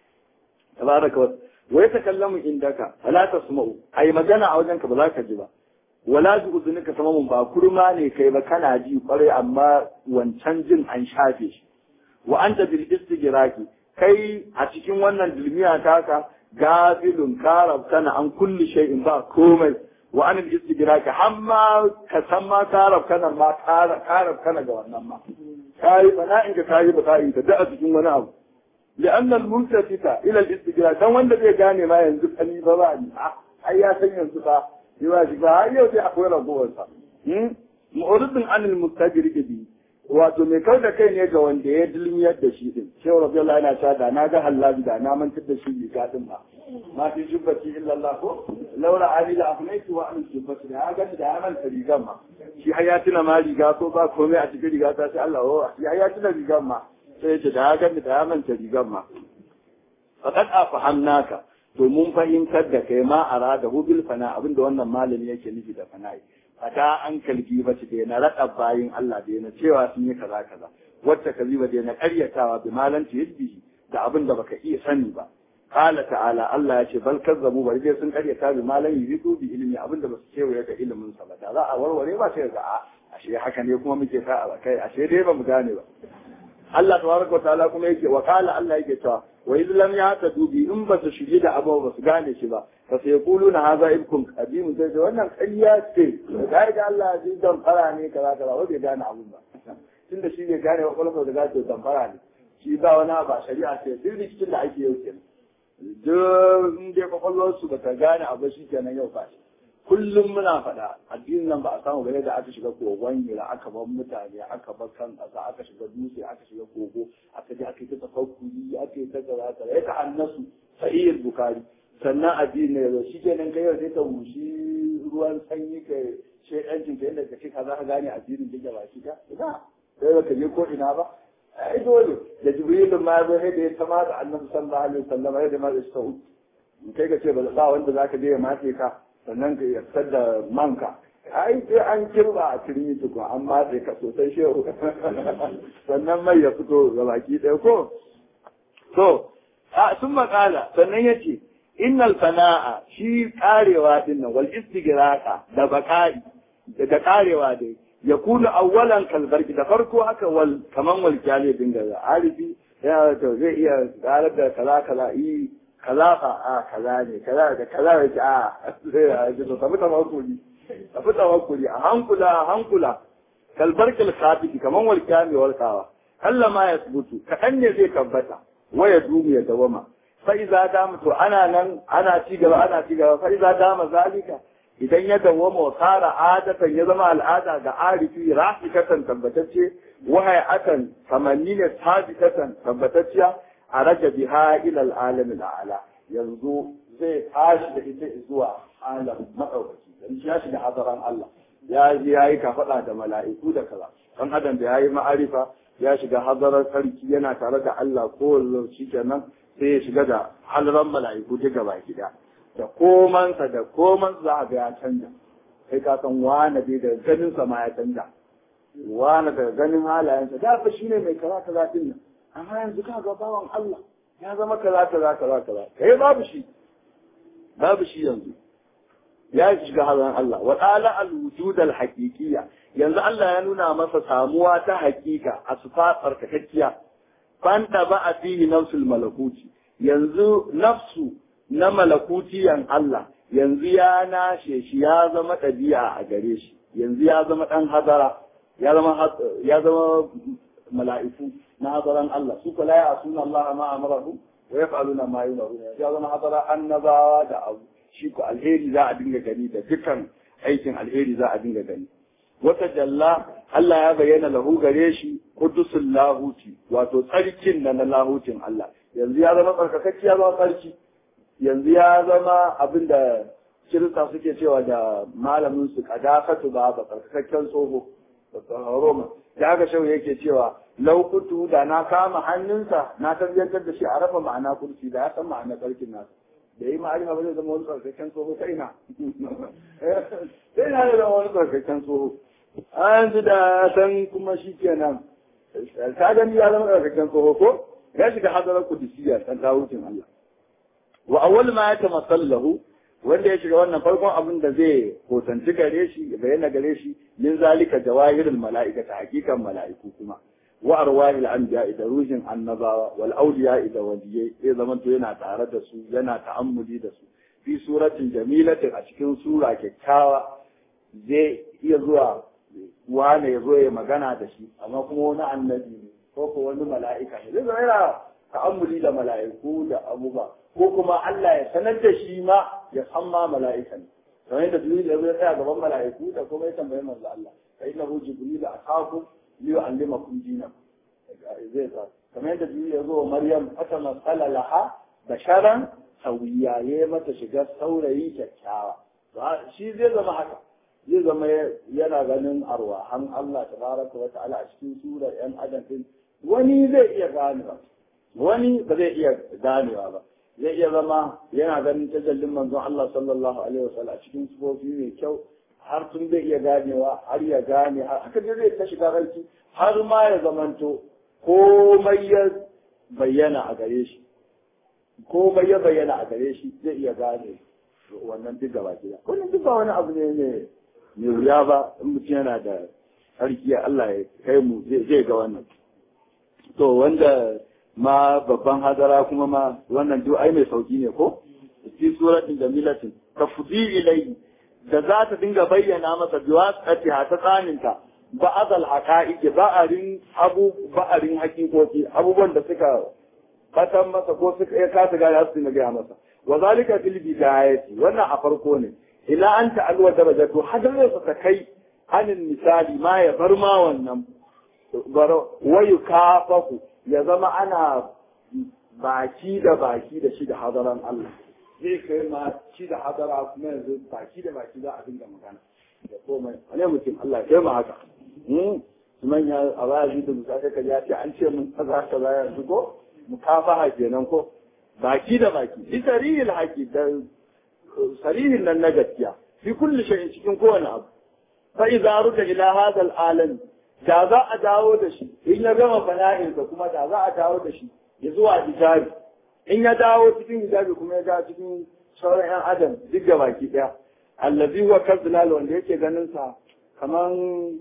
tabaraka wa wa ya takallamu indaka fala tasma'u ai magana a wajen ka ba za ka ji ba wala ji uzunika samamun ba kurma ne kai ba kana ji kwarai amma wancan jin an shafe shi wa anta bil istigraki kai a cikin wannan dulmiya taka gafilun karabtana an kulli shay'in ba komai wa an al istigraki hamma ka san ma karabtana ma karabtana ga wannan ma kai bana in ka kai ba kai ka da a cikin wani abu لأن الملتفت إلى الاستجراء كان wanda zai gane ma yanzu kani ba ba ni ai ya san yanzu fa yi ba shi ba har yau sai akwai ragowar sa mu'ridun anil mustajiri bi wato mai kau da kai ne ga wanda ya dilmiyar da shi din shehu rabiyallahu yana cewa da na ga hallabi da na mantar da shi riga din ba ma fi jubbati illa Allah ko laura ali la afnaitu wa an jubbati da ga da ya manta rigan ma shi har ya tuna ma riga ko ba komai a cikin riga ta sai Allah oh shi har ya tuna rigan ma sai ya ce da ya gani da ya manta rigan ma faqad afahamnaka to mun fahimtar da kai ma arada hu bil fana abinda wannan malami yake nufi da fana'i fata an kalbi ba ce na raɗa bayin Allah da na cewa sun yi kaza kaza wacce kaziba da na ƙaryatawa bi malanci yadbihi da abin da baka iya sani ba qala ta'ala Allah ya ce bal kazzabu bari dai sun ƙaryata bi malan yuzu bi ilmi abin da basu kewaye da ilimin sa ba da za a warware ba sai ga a ashe haka ne kuma muke sa a kai ashe dai ba mu gane ba Allah tabaraka wa ta'ala kuma yake wa qala Allah yake cewa wa idh lam yahtadu bi in ba su shige da abu ba su gane shi ba fa sai yaquluna hadha ibkum qadim sai ce wannan ƙarya ce da ga Allah ji dan fara ne kaza kaza wai bai gane abun ba tunda shi bai gane wa kwalfa da gato dan fara ne shi ba wani ba shari'a ce duk rikicin da ake yau kenan duk in dai kwakwalwar su ba ta gane abu shi kenan yau ba shi kullum muna faɗa addinin nan ba a samu gare da aka shiga kogon hira aka bar mutane aka bar kan ƙasa aka shiga dutse aka shiga kogo aka je aka yi ta tafakkuri aka yi ta kaza kaza ya ta'annasu sahihul bukari sannan addini ya zo shi kenan kai yau sai ka wushi ruwan sanyi ka shedancin ka yadda ka ce ka za ka gane addinin da ba shi ka ina sai ba ka je ko ina ba ai dole da jibrilun ma ya zo da ya tama da annabi sallallahu alaihi wasallam ya da ma da sa'ud kai ka ce ba wanda zaka je ya mace ka sannan ka yarda da manka ai sai an kirba a turmi tukun an matse ka sosai shehu sannan mai ya fito ga baki ɗaya ko to a sun makala sannan ya ce innal fana'a shi karewa din nan wal istigraqa da baka'i da karewa dai ya kula awwalan kalbarki da farko haka wal kaman wal kyale dinga arifi ya to zai iya karar da kaza kaza yi kaza fa a kaza ne kaza da kaza ya ce a zai ya ji to tafi tawakkuli tafi tawakkuli a hankula a hankula kalbarkil khabiti kaman wal kyale walkawa Allah ma ya subutu kaɗan ne zai tabbata waya dumu ya dawama fa'iza dama to ana nan ana ci gaba ana ci gaba fa'iza dama zalika idan ya dawwama wa tsara adatan ya zama al'ada ga arifi rafikatan tabbatacce wahaya akan kamanni ne sabitatan tabbatacciya a raja biha ila al'alamin ala yanzu zai tashi da ita zuwa alam maɗaukaki dan shi ya shiga hadaran Allah ya ji ya yi kafaɗa da mala'iku da kaza dan adam da ya yi ma'arifa ya shiga hadarar sarki yana tare da Allah ko lokaci kenan sai ya shiga da halaran mala'iku duka baki da da komansa da koman za a ga ya canja kai ka san wane dai da ganin sa ma ya canja wane da ganin halayensa da fa shine mai kaza kaza din nan amma yanzu ka ga bawan Allah ya zama kaza kaza kaza kaza kai babu shi babu shi yanzu ya shiga hazan Allah wa ta'ala al-wujud al-haqiqiyya yanzu Allah ya nuna masa samuwa ta hakika a sufa tsarkakakkiya fanta ba a fihi nafsul malakuti yanzu nafsu na malakutiyan Allah yanzu ya nashe shi ya zama ɗabi'a a gare shi yanzu ya zama ɗan hazara ya zama ya zama mala'iku na hazaran Allah su kula ya suna Allah ma amarahu wa yaf'aluna ma yumaru ya zama hazara annabawa da abu shi ko alheri za a dinga gani da dukkan aikin alheri za a dinga gani wata jalla Allah ya bayyana lahu gare shi kudusul lahuti wato tsarkin na na lahutin Allah yanzu ya zama tsarkakakki ya zama tsarki yanzu ya zama abin da kirista suke cewa da malamin su kadakatu ba ba tsarkakakken tsoho Roma da aka shau yake cewa laukutu da na kama hannunsa na tabbatar da shi a rafa ma'ana kursi da ya san ma'ana tsarkin nasa da yi ma'arifa ba zai zama wani tsarkakken tsoho ta ina sai na zama wani tsarkakken tsoho a yanzu da san kuma shi kenan ta gani ya zama tsarkakken tsoho ko ya shiga hadarar kudusiyya san tawucin Allah wa awwal ma ya tamassallahu wanda ya shiga wannan farkon abin da zai hotanci gare shi ya bayyana gare shi min zalika jawahirul mala'ika ta hakikan mala'iku kuma wa arwahil anbiya da ruhin annabawa wal awliya da waliyai zai zama to yana tare da su yana ta'ammuli da su fi suratin jamilatin a cikin sura kyakkyawa zai iya zuwa wane ya zo ya magana da shi amma kuma wani annabi ne ko ko wani mala'ika ne zai zama yana ta'ammuli da mala'iku da abubuwa ko kuma Allah ya sanar da shi ma ya san ma mala'ika ne kamar yadda Jibril ya zo ya tsaya gaban mala'iku da kuma ya tambayi manzo Allah fa innahu Jibril atakum li yu'allimakum dinakum zai sa kamar yadda Jibril ya zo wa Maryam fata masala laha basharan sawiya ya mata shiga saurayi kyakkyawa shi zai zama haka zai zama yana ganin arwahan Allah tabaraka wa ta'ala a cikin surar yan adam din wani zai iya ganewa wani ba zai iya ganewa ba zai iya zama yana ganin tajallin manzon Allah sallallahu alaihi wasallam a cikin sufofi mai kyau har tun zai iya ganewa har ya gane har haka dai zai ta shiga ranki har ma ya zamanto komai ya bayyana a gare shi komai ya bayyana a gare shi zai iya gane wannan duk gaba gida wannan duk ba wani abu ne ne mai wuya ba in mutum yana da sarki Allah ya kai mu zai ga wannan to wanda ma babban hadara kuma ma wannan duk ai mai sauki ne ko fi suratin jamilatin tafdi ilai da za ta dinga bayyana masa biwasati ha ta tsaninta ba'adal haqa'iq ba'arin abu ba'arin hakikoki abubuwan da suka fatan masa ko suka ya kasa gane su dinga gaya masa wa zalika fil bidayati wannan a farko ne ila an ta'alwa darajatu hadar ta kai anin misali ma ya bar ma wannan wayu kafaku ya zama ana baki da baki da shi da hadaran Allah zai kai ma shi da hadara kuma yanzu baki da baki za a dinga magana da komai wane mutum Allah ya ma haka manya a baya da musa ka ya ce an ce mun kaza kaza yanzu ko mukafaha kenan ko baki da baki bi sarihil haqi da sarihin nan na gaskiya fi kulli shay'in cikin kowane abu fa idza ruda ila hadha al-alam da za a dawo da shi in ya gama fana'insa kuma da za a dawo da shi ya zuwa hijabi in ya dawo cikin hijabi kuma ya dawo cikin sauran yan adam duk da baki daya allazi huwa kazzlal wanda yake ganin sa kaman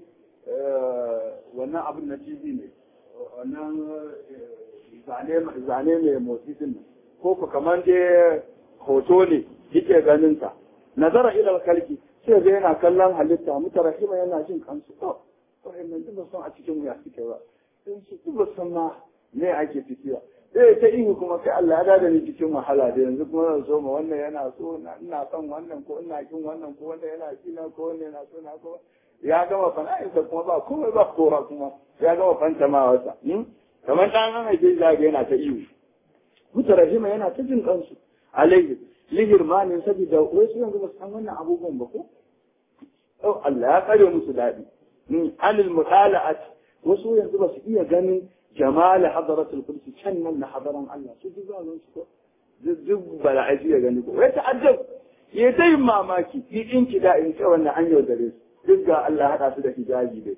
wannan abin na TV ne wannan zane zane mai motsi din nan ko ku kaman dai hoto ne yake ganin sa nazara ila kalki sai ga yana kallon halitta mutarahima yana jin kansu oh wa'annan duk san a cikin wuya suke ba sun su duk san ma me ake ciki ba eh ta ihu kuma kai Allah ya dada ni cikin wahala da yanzu kuma zan so ma wannan yana so ina son wannan ko ina kin wannan ko wanda yana kina ko wanda yana so na ko ya gama fana'insa kuma ba komai ba kowa kuma ya gama fantamawarsa kamar ɗan an haife shi zaga yana ta ihu mutarahima yana ta jin kansu alaihi lihirmanin saboda wasu yanzu ba su san wannan abubuwan ba ko oh Allah ya kare musu daɗi anil mutala'at wasu yanzu ba su iya ganin jamal hadaratul kursi can nan na hadaran Allah su duk ba su ko duk bala'i ya gani ko wai ta'ajjab ya ta yin mamaki fi in kida in ce wannan an yaudare su duk ga Allah haɗa su da hijabi dai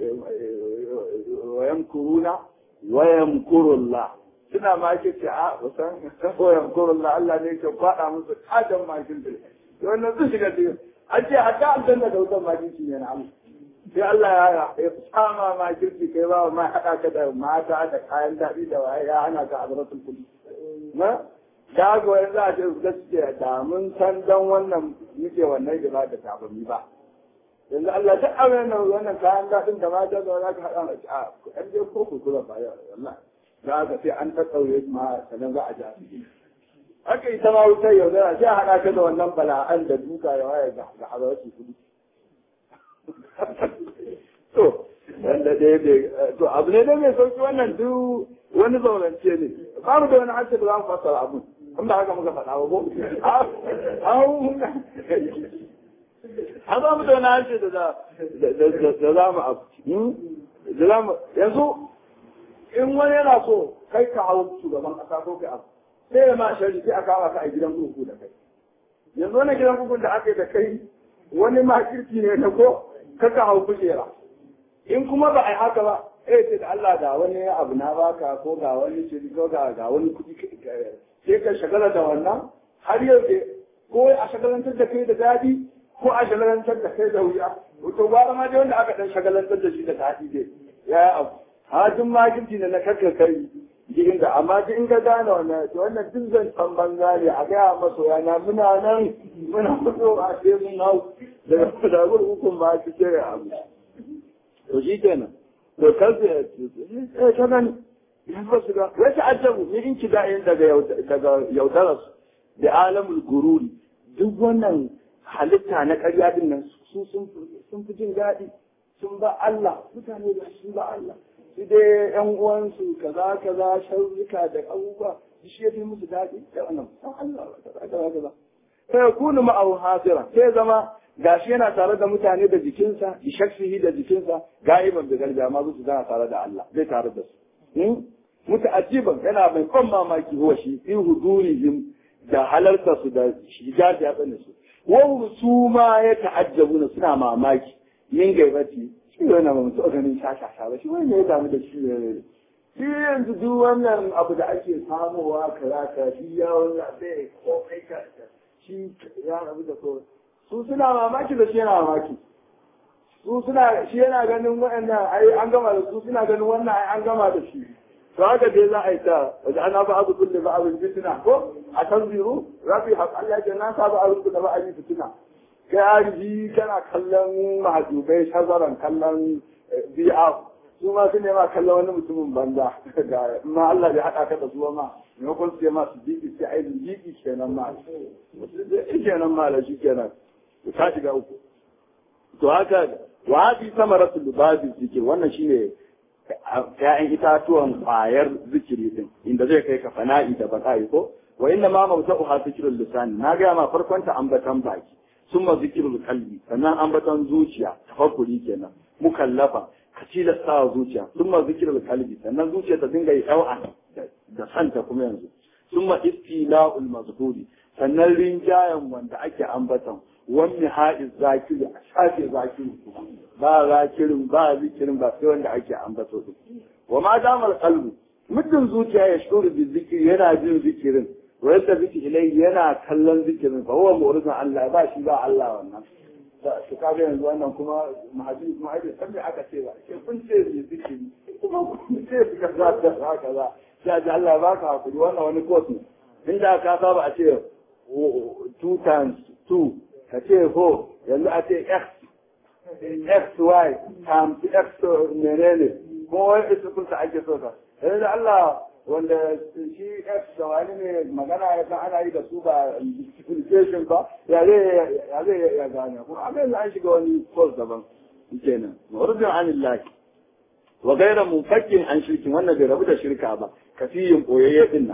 wayan kuruna wayan kurulla suna ma ke ce a wasan wayan kurulla Allah ne ke kwaɗa musu katon makin da wannan su shiga cikin an ce hatta aljanna da wutan makin shi ne na Allah sai Allah ya ya tsama ma kirki kai ba ma haɗa ka da mata da kayan daɗi da waye ya hana ka adratul kudi na da ga wani za a ce gaskiya da mun san dan wannan muke wannan gaba da tabami ba yanzu Allah ta amana wannan kayan daɗin da mata da za ka haɗa a ɗan je ko ku kula ba ya Allah za ka sai an ta tsaure ma sannan za a ja su haka ita ma wutar yau zara sai a haɗa ka da wannan bala'an da duka ya waye ga ga hazarci kuɗi to wanda ɗaya bai to abu ne da mai sauki wannan duk wani zaurance ne babu da wani harshe da za mu fassara abun in ba haka muka faɗa ba ko an za mu da wani harshe da za mu abu da za mu yanzu in wani yana so kai ka hau shugaban ƙasa ko kai abu sai ya ma shari sai a kawo ka a gidan kurkuku da kai yanzu wani gidan kurkuku da aka yi da kai wani makirki ne na ko kaka hau kujera in kuma ba a yi haka ba eh ce da Allah da wani abu na baka ko ga wani shiri ko ga ga wani kuɗi sai ka shagala da wannan har yau ko a shagalantar da kai da daɗi ko a shagalantar da kai da wuya to gwara ma dai wanda aka dan shagalantar da shi da daɗi dai ya abu hajin makirci ne na kakka kai jikin da amma duk in ka gane wannan to wannan duk zan san banza ne a gaya maso yana muna nan muna fito a sai mun hau daga dagur hukun ba su ce abu to shi kenan to kansu ya ce ta gani ya ba su ga wai ta'ajjabu ni in ki da'in daga daga yaudarar da alamul gururi duk wannan halitta na ƙarya din nan su sun fi jin daɗi sun ba Allah mutane da sun ba Allah su dai yan uwansu kaza kaza sharrika da abubuwa shi ya fi musu daɗi da wannan san Allah kaza kaza kaza sai yakunu ma'ahu hasira sai zama gashi yana tare da mutane da jikinsa bi shaksihi da jikinsa ga'iban da garga ma su zana tare da Allah zai tare da su muta'ajjiban yana mai ban mamaki huwa shi fi hudurihim da halarta su da shiga da yatsana su wa su ma ya ta'ajjabuna suna mamaki yin gaibati shi yana ba mutu ganin shashasha ba shi wani ne ya damu da shi ne shi yanzu duk wannan abu da ake samowa kaza ka shi yawon zaɓe ko kai ka shi ya rabu da kawai su suna mamaki da shi yana mamaki su suna shi yana ganin waɗannan ai an gama da su suna ganin wannan ai an gama da shi to haka dai za a yi ta wajen ana ba abu kulle ba abin fitina ko a tanziru rafi haƙ Allah ya na sa ba abin kulle ba abin fitina kai arji kana kallon mahajubai shazaran kallon bi'a su ma su ne ma kallon wani mutumin banza ga ma Allah bai haɗa ka da zuwa ma maimakon su ma su jiki sai ai jiki kenan ma shi kenan ma da shi kenan ka shiga uku to haka wa hadi samaratu lubabi zikir wannan shine ya'yan itatuwan kwayar zikiri din inda zai kai ka fana'i da baka'i ko wa inna ma mawta'u ha zikrul lisan na ga ma farkon ta ambatan baki summa zikrul qalbi sannan ambatan zuciya tafakkuri kenan mukallafa ka tilasta zuciya summa zikrul qalbi sannan zuciya ta dinga yi dau'a da santa kuma yanzu summa istila'ul mazkuri sannan rinjayen wanda ake ambatan wani ha'iz zakiri a shafe zakiri ba zakirin ba zikirin ba sai wanda ake ambato duk wa ma damar qalbu muddin zuciya ya shuru bi zikiri yana jin zikirin wa yadda biki ilai yana kallon zikirin fa huwa mu'ridun Allah ba shi ba Allah wannan su kaga yanzu wannan kuma mahajin kuma ai san me aka ce ba ke kun ce bi zikiri kuma kun ce bi kaza da haka za sai ji Allah ba ka hakuri wannan wani course ne inda ka saba a ce 2 times 2 ka ce ho yanzu a ce x x y times x menene ko wani isukunsa ake so ka yanzu da Allah wanda shi x da wani ne magana ya san ana yi da su ba multiplication ba ya zai ya zai ya gane kuma a yanzu an shiga wani course daban kenan mawrudin anillahi wa gaira munfakin an shirkin wannan bai rabu da shirka ba kafiyin koyayye din nan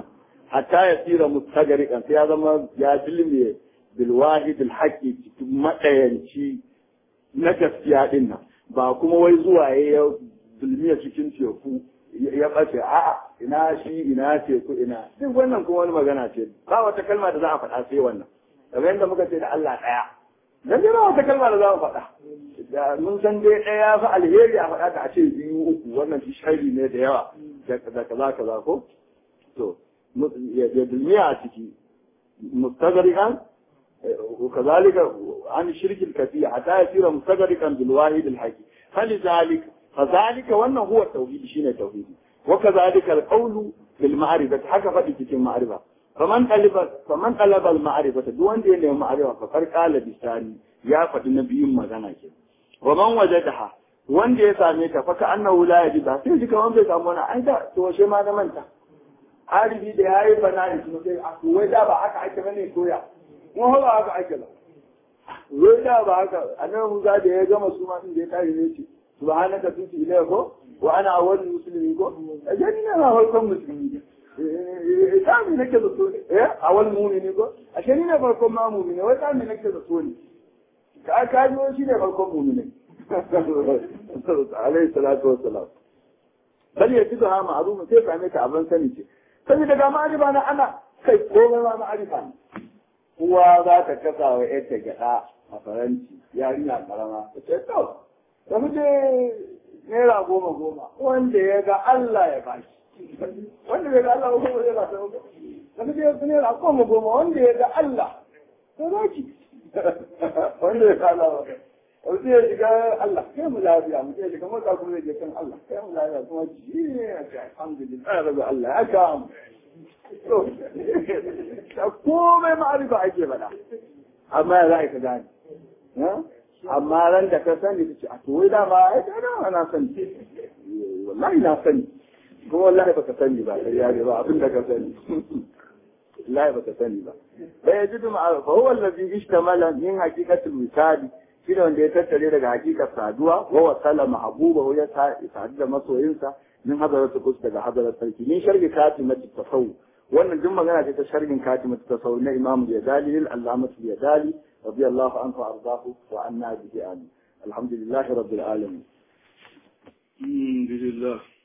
hatta ya tsira mustagarikan sai ya zama ya dilme bil wahid al haqqi cikin madayanci na gaskiya din nan ba kuma wai zuwa ya dulmiya cikin teku ya bace a'a ina shi ina teku ina duk wannan kuma wani magana ce ba wata kalma da za a faɗa sai wannan kamar yadda muka ce da Allah ɗaya dan dai ba wata kalma da za mu faɗa da mun san dai ɗaya fa alheri a faɗa ta a ce biyu uku wannan shi shari ne da yawa da kaza kaza ko to ya dulmiya a ciki mustagriqan وكذلك عن الشرك الكثير حتى يصير مستغرقا بالواحد الحقيقي فلذلك فذلك وانه هو التوحيد شيء التوحيد وكذلك القول بالمعرفة حكى فدي cikin معرفة فمن طلب فمن طلب المعرفة duk wanda ya nemi ma'arifa fa kar kala bisani ya faɗi na biyun magana ke wa man wajadaha wanda ya same ta fa ka annahu la yajida sai ji kaman bai samu wani ai da to she ma na manta arifi da yayi bana shi sai a wai da ba haka ake bane koya kuma ba haka ake ba wai da ba haka annabi Musa da ya gama su ma din da ya kare ne ce subhanaka tuti ilayka ko wa ana awwal muslimin ko ajani na farkon musulmi eh sami nake da so ne eh awwal mu'mini ko ashe ni ne farkon ma mu'mini wai sami nake da so ne ka ka ji shi ne farkon mu'mini alayhi salatu wassalam bal yajidu ha ma'ruf sai same ta abin sani ce saboda ga ma'arifa na ana kai komai ma ma'arifa ne uwa za ta kasa wa yadda gyaɗa a faranti yarinya karama ta ce to da muje naira goma goma wanda ya ga Allah ya bashi wanda ya ga Allah goma zai ba ta da muje naira goma goma wanda ya ga Allah ta zaki wanda ya ga Allah wanda ya shiga Allah kai mu lafiya mu shiga mota kuma zai je kan Allah kai mu lafiya kuma ji ne ya ce alhamdulillah ya rabu Allah ya ga mu komai ma'arifa ake faɗa amma ya za a ka gane amma ran da ka sani ta ce a to wai dama ai da dama na sani wallahi na sani kuma wallahi baka sani ba sai ya ba abin da ka sani wallahi baka sani ba bai yajidu ma'a fa huwa allazi ishtamala min haqiqatil wisali shi ne wanda ya tattare daga hakikar saduwa wa wasala mahbuba ya sadu da masoyinsa min hadaratu kus daga hadarar sarki min sharhi katimati tasawuf wannan duk magana ce ta sharhin katimati tasawuf na imamu yadali lil allamatu yadali radiyallahu anhu ardahu wa anna bihi amin alhamdulillahi rabbil alamin alhamdulillah